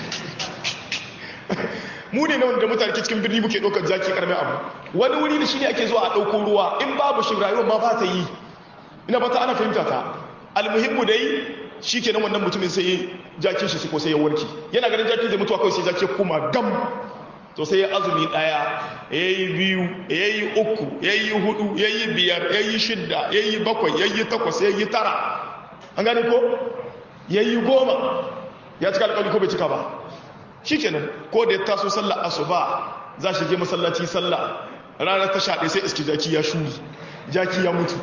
B: mu ne na wanda mutane ke cikin birni muke ɗaukar jaki ƙaramin abu wani wuri da shi ne ake zuwa a ɗauko ruwa in babu shi rayuwar ma ba ta yi ina ba ta ana fahimta ta almuhimmu dai shi kenan wannan mutumin sai jakin shi ko sai ya warke yana ganin jakin zai mutuwa kawai sai jaki ya koma gam to sai ya azumi daya ya yi biyu ya yi uku ya yi hudu ya yi biyar ya yi shidda ya yi bakwai ya yi takwas ya yi tara an gane ko yayi goma ya cika alƙawari ko bai cika ba shikenan ko da ya taso sallar asuba za shi je masallaci sallah ranar ta shaɗe sai iski jaki ya shuri jaki ya mutu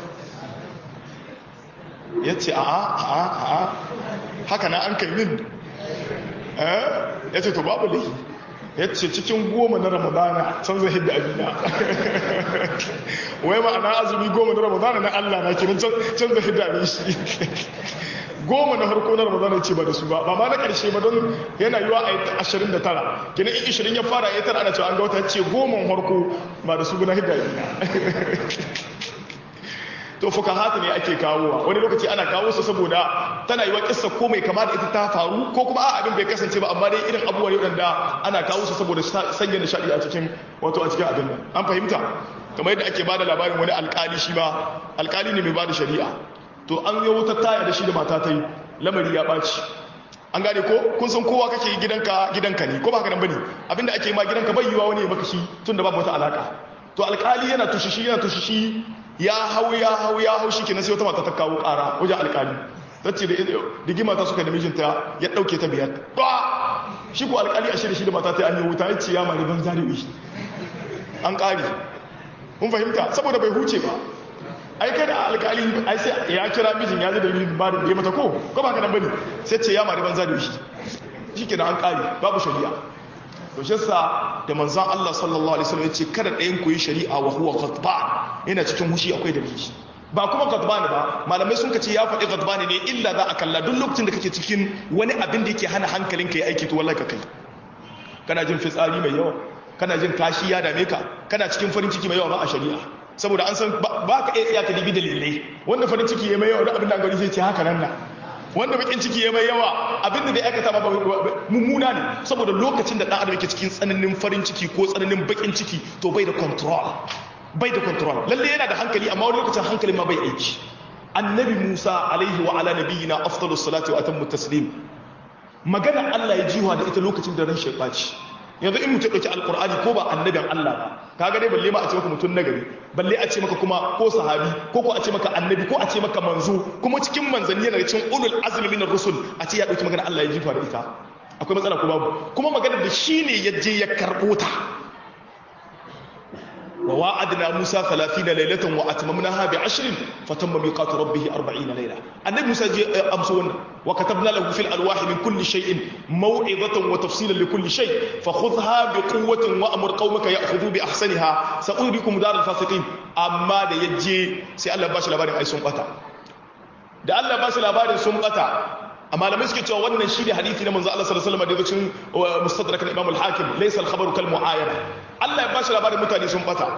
B: ya ce a'a a'a a'a haka na an kai min ya ce to babu laifi ya ce cikin goma na ramadana can zai hidda abina wai ma'ana azumi goma na ramadana na allah na kirin can zai hidda abin shi goma na harko na ramadana ce ba da su ba ba ma na karshe ba don yana yiwa a ashirin da tara kina in ishirin ya fara ya tara ana cewa an ga wata ce goma harko ba da su na hidda abina to fuka hatu ne ake kawowa wani lokaci ana kawo su saboda tana yi wa kissa ko mai kama da ita ta faru ko kuma a abin bai kasance ba amma dai irin abubuwa ne wadanda ana kawo su saboda sanya nishadi a cikin wato a cikin abin nan an fahimta kamar yadda ake bada labarin wani alkali shi ba alkali ne mai bada shari'a to an yi wutar taya da shi da mata ta yi lamari ya ɓaci an gane ko kun san kowa kake gidanka gidanka ne ko ba haka nan bane abinda ake ma gidanka bai yiwa wani ya maka shi tun da babu wata alaka to alkali yana tushishi yana tushishi ya hau ya hau ya hau shi kenan sai wata mata ta kawo ƙara wajen alƙali ta ce da digima ta suka da mijinta ya ɗauke ta biyar ba shi ko alƙali a shirya shi da mata ta an yi wuta ya ce ya mari ban zariwi an ƙari kun fahimta saboda bai huce ba ai kada alƙali ai sai ya kira mijin ya zai da mijin ba da ya mata ko ko ba ka nan bane sai ce ya mari ban zariwi shi kenan an ƙari babu shari'a to shi sa da manzan Allah sallallahu alaihi wasallam yace kada ɗayan ku yi shari'a wa huwa ghadban yana cikin hushi akwai dalili ba kuma ghadban ba malamai sun kace ya faɗi ghadban ne illa za a kalla duk lokacin da kake cikin wani abin da yake hana hankalinka ya aiki to wallahi ka kai kana jin fitsari mai yawa kana jin kashi ya dame ka kana cikin farin ciki mai yawa ba a shari'a saboda an san ba ka iya tsaya ka dibi dalilai wanda farin ciki ya mai yawa da abin da gari zai ce haka nan na wanda bakin ciki ya mai yawa abinda da ya aikata ba mummuna ne saboda lokacin da dan adam yake cikin tsananin farin ciki ko tsananin bakin ciki to bai da control bai da control lalle yana da hankali amma wani lokacin hankalin ma bai aiki annabi Musa alaihi wa ala nabiyina afdalus salati wa atammu taslim magana Allah ya jiwa da ita lokacin da ran shi baci yanzu in mutum ɗauki alkur'ani ko ba annabin Allah ba kaga dai balle ma a ce maka mutum nagari balle a ce maka kuma ko sahabi ko ko a ce maka annabi ko a ce maka manzo kuma cikin manzanni yana cikin ulul azmi minar rusul a ce ya ɗauki magana Allah ya jifa da ita akwai matsala ko babu kuma magana da shi ne ya je ya karɓo ta wa wa'adna Musa 30 laylatan wa atmamnaha bi 10 fatamma miqatu rabbih 40 layla annabi Musa je amso wannan wa katabna lahu fil alwah min kulli shay'in maw'izatan wa tafsilan li kulli shay fakhudha bi quwwatin wa amur qaumaka ya'khudhu bi ahsaniha sa'urikum dar al fasiqin amma da yaje sai Allah ba shi labarin ai sun bata da Allah ba shi labarin sun bata a malamai suke cewa wannan shi ne hadithi na manzo Allah sallallahu alaihi wasallam da cikin mustadrak al-Imam al-Hakim laysa al-khabaru kal mu'ayana Allah ya bashi labarin mutane sun bata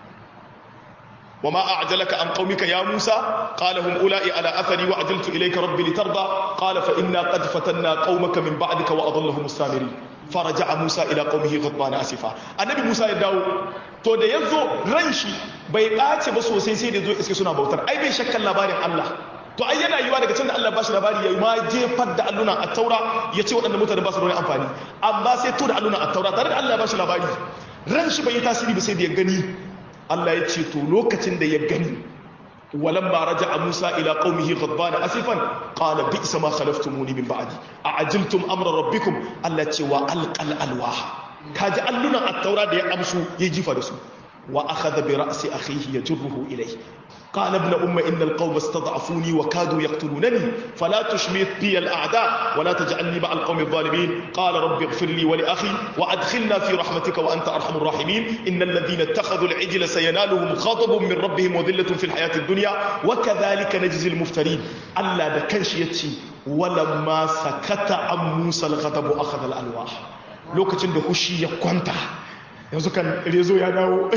B: وما أعجلك عن قومك يا موسى قال هم أولئي على أثري وعجلت إليك ربي لترضى قال فإنا قد فتنا قومك من بعدك وأضلهم السامرين فرجع موسى إلى قومه غضبان أسفا النبي موسى يداو to da yazo ran shi bai ɓace ba sosai sai da zo iske suna bautar ai bai shakkan labarin Allah to ai yana yiwa daga can da Allah ba shi labari yayi ma jefar da alluna a taura ya ce waɗanda mutane ba su da wani amfani amma sai to da alluna a taura tare da Allah ba shi labari ran shi bai yi tasiri ba sai da ya gani Allah ya ce to lokacin da ya gani ولما رجع موسى إلى قومه غضبان أسفا قال بئس ما خلفتموني من بعدي أعجلتم أمر ربكم التي وألقى الألواح كاجا ألنا التوراة دي أمسو يجيف رسول وأخذ برأس أخيه يجره إليه قال ابن أم إن القوم استضعفوني وكادوا يقتلونني فلا تشمت بي الأعداء ولا تجعلني مع القوم الظالمين قال رب اغفر لي ولأخي وأدخلنا في رحمتك وأنت أرحم الراحمين إن الذين اتخذوا العجل سينالهم غضب من ربهم وذلة في الحياة الدنيا وكذلك نجزي المفترين ألا دكنش يتي ولما سكت عن موسى الغضب أخذ الألواح لوكتن دهوشي يكونتا yanzu kan rezo ya dawo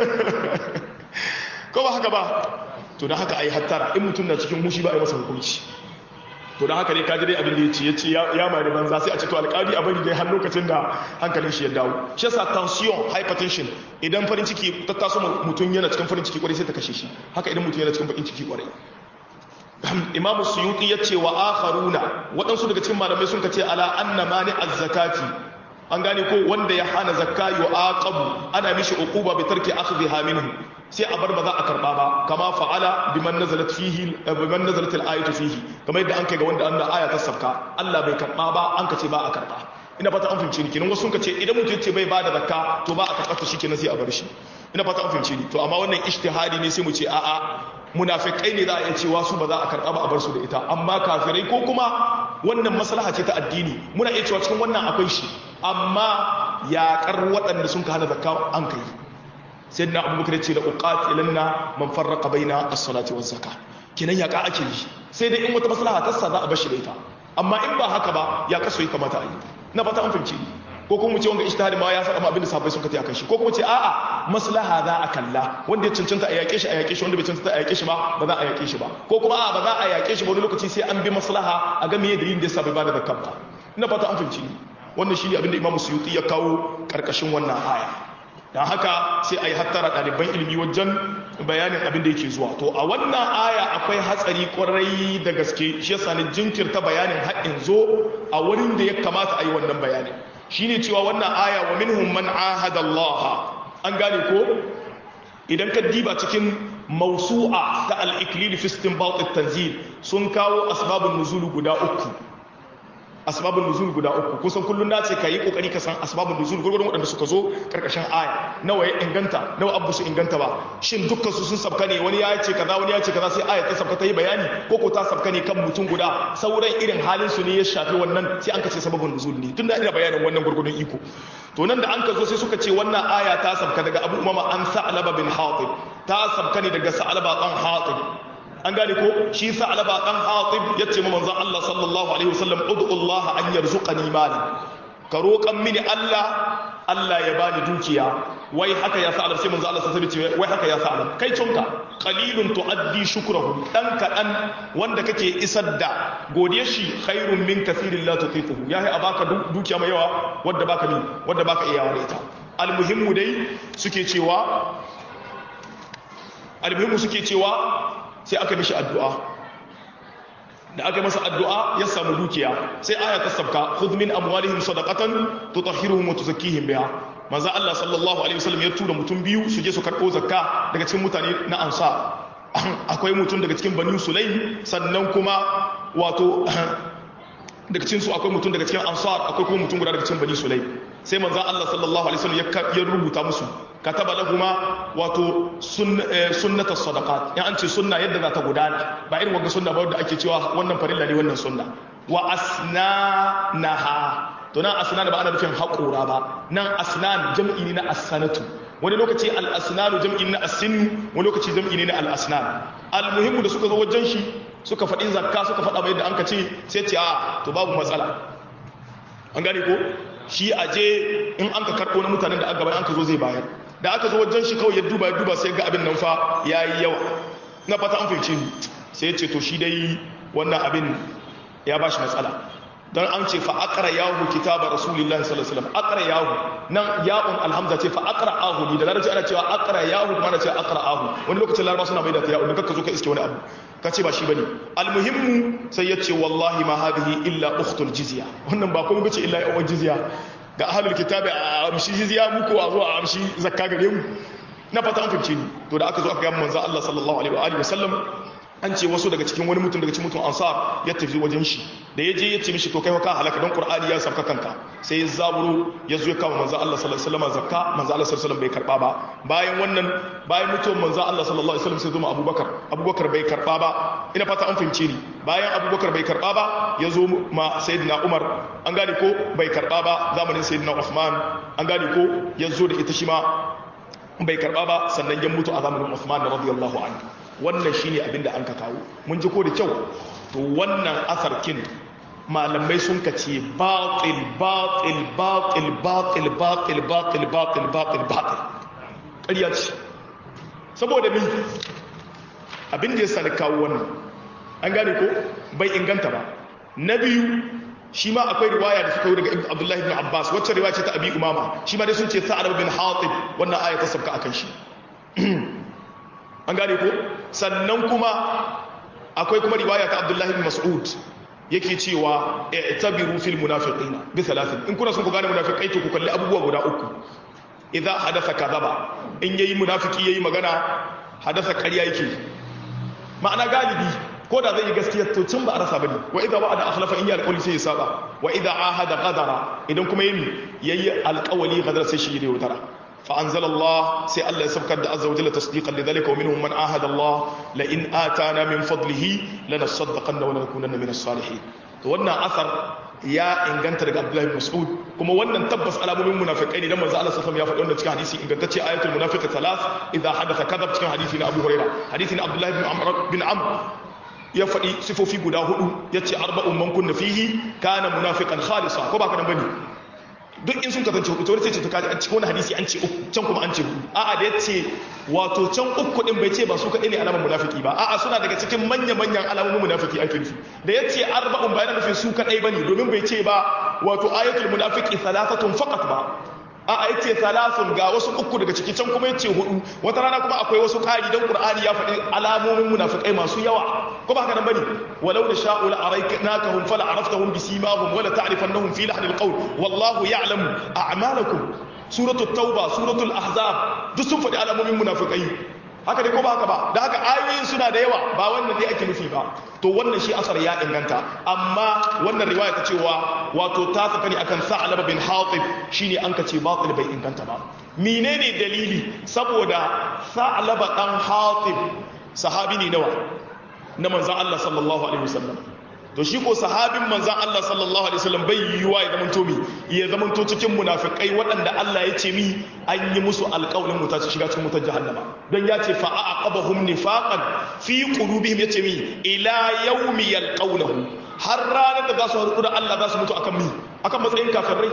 B: ko ba haka ba to da haka ai hattara in mutum na cikin mushi ba a yi masa hukunci to da haka ne kaji dai abin da ya ce ya ce ya mari banza sai a ce to alƙali a bari dai har lokacin da hankalin shi ya dawo shi yasa tension hypertension idan farin ciki ta taso mutum yana cikin farin ciki kwarai sai ta kashe shi haka idan mutum yana cikin bakin ciki kwarai imamu suyuti ya ce wa akharuna waɗansu daga cikin malamai sun ka ce ala anna mani az-zakati an gane ko wanda ya hana zakka yu'aqabu ana mishi uquba bi tarki akhdhiha minhu sai a bar ba za a karba ba kama fa'ala biman nazalat fihi biman nazalat al-ayatu fihi kamar yadda an kai ga wanda Allah aya ta sabka Allah bai karba ba an kace ba a karba ina fata an fahimci ni kenan wasu sun kace idan mutum ce bai bada zakka to ba a karba to shikenan sai a bar shi ina fata an fahimci ni to amma wannan ijtihadi ne sai mu ce a'a munafikai ne za a iya cewa su ba za a karba ba a bar su da ita amma kafirai ko kuma wannan maslaha ce ta addini muna iya cewa cikin wannan akwai shi amma yaƙar waɗanda sun ka hana zakka an kai sai na abubakar ya ce da uqatilanna man farraqa baina as-salati waz zakah kinan yaƙa ake yi sai dai in wata maslaha ta sa za a bashi da ita amma in ba haka ba ya kaso yi kamata a yi na fata an fahimci ko kuma mu ce wanga ijtihadi ma ya saba abin da sahabbai sun kace akan shi ko kuma ce a'a maslaha za a kalla wanda ya cancanta a yaƙe shi a yaƙe shi wanda bai cancanta a yaƙe shi ba ba za a yaƙe shi ba ko kuma a'a ba za a yaƙe shi ba wani lokaci sai an bi maslaha a ga meye dalilin da yasa bai bada zakka ba ina fata an fahimci wannan shi ne abin da Imam Suyuti ya kawo karkashin wannan aya dan haka sai a yi hattara ɗaliban ilimi wajen bayanin abin da yake zuwa to a wannan aya akwai hatsari kwarai da gaske shi yasa ne jinkirta bayanin haɗin zo a wurin da ya kamata a yi wannan bayanin shine cewa wannan aya wa minhum man ahada Allah an gane ko idan ka diba cikin mausu'a ta al-iklil fi istinbat at-tanzil sun kawo asbabun nuzul guda uku asbabun nuzul guda uku kusan kullun nace ka yi kokari ka san asbabun nuzul gurgurun waɗanda suka zo karkashin aya nawa ya inganta nawa abu su inganta ba shin dukkan su sun sabka ne wani ya ce kaza wani ya ce kaza sai aya ta sabka ta yi bayani ko ko ta sabka ne kan mutum guda sauran irin halin su ne ya shafi wannan sai an ka ce sababun nuzul ne tunda ina bayanin wannan gurgurun iko to nan da an ka zo sai suka ce wannan aya ta sabka daga abu umama an sa'laba bin hatib ta sabka ne daga sa'laba dan hatib an gane ko shi sa'laba dan hatib yace ma manzon Allah sallallahu alaihi wasallam ud'u Allah an yarzuqani malan ka roƙan mini Allah Allah ya bani dukiya wai haka ya sa'alab sai manzo Allah sai ce wai haka ya sa'alab kai tunka qalilun tuaddi shukrahu dan kadan wanda kake isar da godiye shi khairun min kathirin la tutiquhu yahi abaka dukiya mai yawa wanda baka ni wanda baka iya ware ta almuhimmu dai suke cewa almuhimmu suke cewa sai aka mishi addu'a da aka masa addu'a ya samu dukiya sai aya ta sabka khudh min amwalihim sadaqatan tutahhiruhum wa tuzakkihim biha manzo Allah sallallahu alaihi wasallam ya tura mutum biyu su je su karbo zakka daga cikin mutane na ansar akwai mutum daga cikin banu sulaim sannan kuma wato daga cikin su akwai mutum daga cikin ansar akwai kuma mutum guda daga cikin bani sulaim sai manzo Allah sallallahu alaihi wasallam ya rubuta musu kataba lahuma wato sunnata sadaqat ya an ce sunna yadda za ta gudana ba irin wanda sunna ba wanda ake cewa wannan farilla ne wannan sunna wa asnanaha to nan asnan ba ana nufin haƙura ba nan asnan jam'i ne na as-sanatu wani lokaci al-asnanu jam'i ne na as-sinnu wani lokaci jam'i ne na al-asnan al-muhimmu da suka zo wajen shi suka faɗi zakka suka faɗa mai yadda an ka ce sai ce a to babu matsala an gane ko shi aje in an ka karɓo na mutanen da aka gaba an ka zo zai bayar da aka zo wajen shi kawai ya duba ya duba sai ga abin nan fa ya yi yawa na fata an fahimci ni sai ya ce to shi dai wannan abin ya ba shi matsala don an ce fa akara yahu kitaba rasulillahi sallallahu alaihi wasallam akara yahu nan ya'un alhamza ce fa akara ahu ni da larabci ana cewa akara yahu kuma ana cewa akara ahu wani lokacin laraba suna mai da ta ya'un kakka zo ka iske wani abu ka ce ba shi bane almuhimmu sai ya ce wallahi ma hadhihi illa ukhtul jizya wannan ba kuma bace illa yawan jizya ga ahlul kitabi a amshi jizya muku a zo a amshi zakka gare mu na fata an fahimce ni to da aka zo aka ga manzo Allah sallallahu alaihi wa alihi wasallam an ce wasu daga cikin wani mutum daga cikin mutum ansar ya tafi wajen shi da ya je ya ce mishi to kai ka halaka don qur'ani ya sabka kanka sai ya zaburo ya zo ya kama manzo Allah sallallahu alaihi wasallam zakka manzo Allah sallallahu alaihi wasallam bai karba ba bayan wannan bayan mutuwar manzo Allah sallallahu alaihi wasallam sai zo ma Abubakar Abubakar bai karba ba ina fata an fahimce ni bayan Abubakar bai karba ba ya zo ma sayyidina Umar an gane ko bai karba ba zamanin sayyidina Uthman an gane ko ya zo da ita shi ma bai karba ba sannan ya mutu a zamanin Uthman radiyallahu anhu wannan shine abin da an ka kawo mun ji ko da kyau to wannan asarkin malamai sun ka ce batil batil batil batil batil batil batil batil batil ƙarya ce saboda min abin da ya sani kawo wannan an gane ko bai inganta ba na biyu shi ma akwai riwaya da suka yi daga abdullahi bin abbas wacce riwaya ce ta abi umama shi ma dai sun ce sa'ad bin hatib wannan aya ta sabka akan shi an gane ko sannan kuma akwai kuma riwaya ta abdullahi bin mas'ud yake cewa i'tabiru fil munafiqina bi thalathin in kuna son ku gane munafiqai to ku kalli abubuwa guda uku idza hadatha kadhaba in yayi munafiki yayi magana hadatha ƙarya yake ma'ana galibi ko da zai yi gaskiya to can ba a rasa bane wa idza wa'ada akhlafa in ya alƙawli sai ya saba wa idza ahada qadara idan kuma yayi yayi alƙawli qadara sai shi ya yaudara فأنزل الله سي الله يسبك عز وجل تصديقا لذلك ومنهم من عاهد الله لئن آتانا من فضله لنصدقن ولنكونن من الصالحين wannan asar ya inganta daga Abdullahi Mas'ud kuma wannan tabbas alamomin munafikai ne dan manzo Allah sallallahu alaihi wasallam ya faɗi wannan cikin hadisi ingantacce ayatul munafiq thalath idza hadatha kadhab cikin hadisi na Abu Hurairah hadisi na Abdullahi bin Amr bin Amr ya faɗi sifofi guda hudu yace arba'un man kunna fihi kana munafiqan khalisa ko ba ka nan bane duk in sun kasance hudu to wani ce ta kaji an cikin wani hadisi an ce uku can kuma an ce hudu a'a da ya ce wato can uku din bai ce ba su kaɗai ne alamar munafiki ba a'a suna daga cikin manya-manyan alamomin munafiki ake nufi da ya ce arba'un ba yana nufin su kaɗai ba ne domin bai ce ba wato ayatul munafiki salasatun faqat ba a'a ya ce salasun ga wasu uku daga ciki can kuma ya ce hudu wata rana kuma akwai wasu ƙari don ƙur'ani ya faɗi alamomin munafikai masu yawa ko ba haka nan bane walau da sha'u la arayknakahum fala araftahum bisimahum wala ta'rifannahum fi lahnil qawl wallahu ya'lamu a'malakum suratul tauba suratul ahzab duk sun faɗi alamomin munafikai haka dai ko ba haka ba da haka ayoyin suna da yawa ba wannan dai ake nufi ba to wannan shi asar ya inganta amma wannan riwaya ta cewa wato ta saka ne akan sa'alaba bin hatib shine an kace batil bai inganta ba menene dalili saboda sa'alaba dan hatib sahabi ne nawa na manzon Allah sallallahu alaihi wasallam to shi ko sahabin manzan Allah sallallahu alaihi wasallam bai yiwa ya zamanto mi ya zamanto cikin munafikai waɗanda Allah ya ce mi an yi musu alƙawlin wuta su shiga cikin wutar jahannama don ya ce fa aqabahum nifaqan fi qulubihim yace mi ila yawmi yalqawnahu har ranar da za su haɗu da Allah za su mutu akan mi akan matsayin kafirai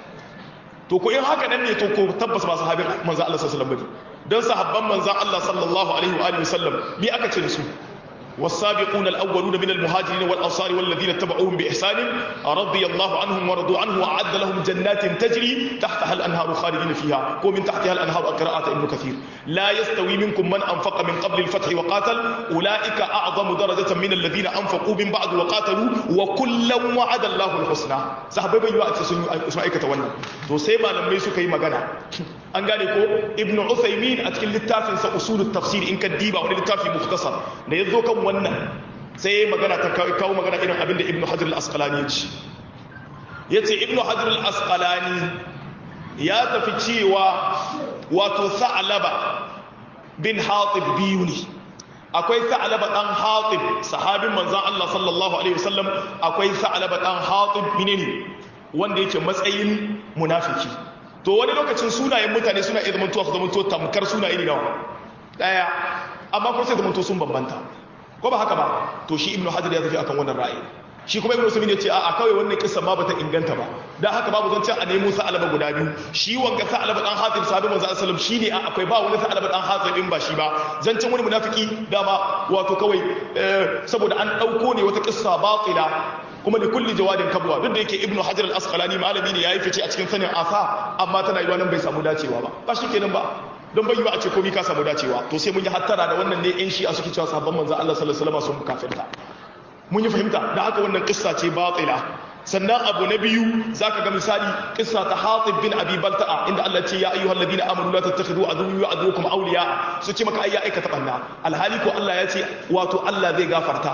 B: to ko in haka nan ne to ko tabbas ba sahabin manzan Allah sallallahu alaihi wasallam bane don sahabban manzan Allah sallallahu alaihi wa alihi wasallam me aka ce da su والسابقون الأولون من المهاجرين والأنصار والذين اتبعوهم بإحسان رضي الله عنهم ورضوا عنه وأعد لهم جنات تجري تحتها الأنهار خالدين فيها ومن تحتها الأنهار قراءة ابن كثير لا يستوي منكم من أنفق من قبل الفتح وقاتل أولئك أعظم درجة من الذين أنفقوا من بعد وقاتلوا وكلا وعد الله الحسنى صحابي بيوا أتسنوا اسمعي كتوانا تو سيما لما يسو كي مغانا an gane ko ibnu uthaymin a cikin littafinsa usulul tafsir in ka diba wani littafi mukhtasar da ya zo kan wannan sai ya magana ta kawo magana irin abinda ibnu hajar al-asqalani ya ce yace ibnu hajar al-asqalani ya tafi cewa wato sa'laba bin hatib biyu ne akwai sa'laba dan hatib sahabin manzon Allah sallallahu alaihi wasallam akwai sa'laba dan hatib menene wanda yake matsayin munafiki to wani lokacin sunayen mutane suna iya zamantowa su zamanto tamkar sunaye ne nawa daya amma kuma sai zamanto sun bambanta ko ba haka ba to shi ibnu hajar ya tafi akan wannan ra'ayi shi kuma ibnu usman ya ce a'a kawai wannan kissa ma bata inganta ba dan haka babu zancen a nemo sa alaba guda biyu shi wanga sa alaba dan hatim sahabi manzo sallallahu shi ne akwai ba wani sa alaba dan hatim in ba shi ba zancen wani munafiki dama wato kawai saboda an dauko ne wata kissa batila kuma da kulli jawadin kabwa duk da yake ibnu hajar al-asqalani malami ne yayi fice a cikin sanin asa amma tana yiwa nan bai samu dacewa ba ba shikenan ba don bai yiwa a ce komai ka samu dacewa to sai mun yi hattara da wannan ne yan shi'a suke cewa sabon manzo Allah sallallahu alaihi wasallam sun kafirta mun yi fahimta da haka wannan kissa ce batila sannan abu na biyu zaka ga misali kissa ta Hatib bin Abi Balta'a inda Allah ce ya ayyuhal ladina amanu la tattakhidhu aduwwi wa aduwwakum awliya su ce maka ayya aikata banna alhali ko Allah ya ce wato Allah zai gafarta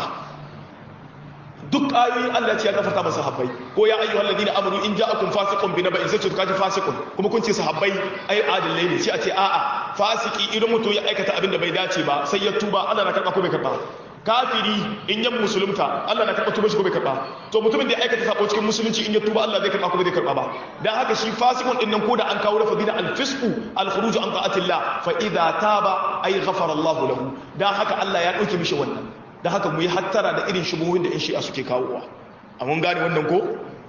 B: duk ayoyin Allah ce ya gafarta masa sahabbai ko ya ayyuhal ladina amanu in ja'akum fasiqun bi naba'in sai ka ji fasiqun kuma kun ce sahabbai ai adillai ne sai a ce a'a fasiki idan mutum ya aikata abin da bai dace ba sai ya tuba Allah na karba ko bai karba kafiri in yan musulunta Allah na karba tuba shi ko bai karba to mutumin da ya aikata sabo cikin musulunci in ya tuba Allah zai karba ko bai karba ba dan haka shi fasikun din nan ko da an kawo lafazina al-fisqu al-khuruj an ta'atillah fa idza taba ay ghafara Allah lahu dan haka Allah ya dauke mishi wannan da haka mu yi hattara da irin shubuhin da 'yan shi'a suke kawowa a mun gane wannan ko?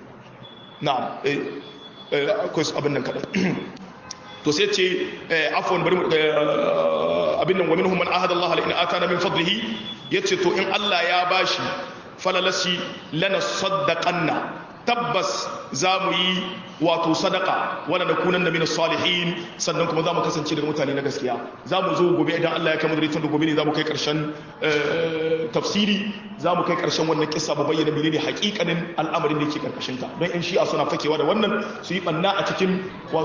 B: na akwai abin nan kaɗan to sai ce afon bari abin nan wamin human ahad Allah ala'ina ata na min fadlihi ya ce to in Allah ya bashi falalasi lana saddaƙanna tabbas za mu yi wato sadaka wala nakunan na minas salihin sannan kuma za mu kasance daga mutane na gaskiya za mu zo gobe idan Allah ya kama da da gobe ne za mu kai karshen tafsiri za mu kai karshen wannan kissa mu bayyana menene hakikanin al'amarin da yake karkashin ta don in shi'a suna fakewa da wannan su yi banna a cikin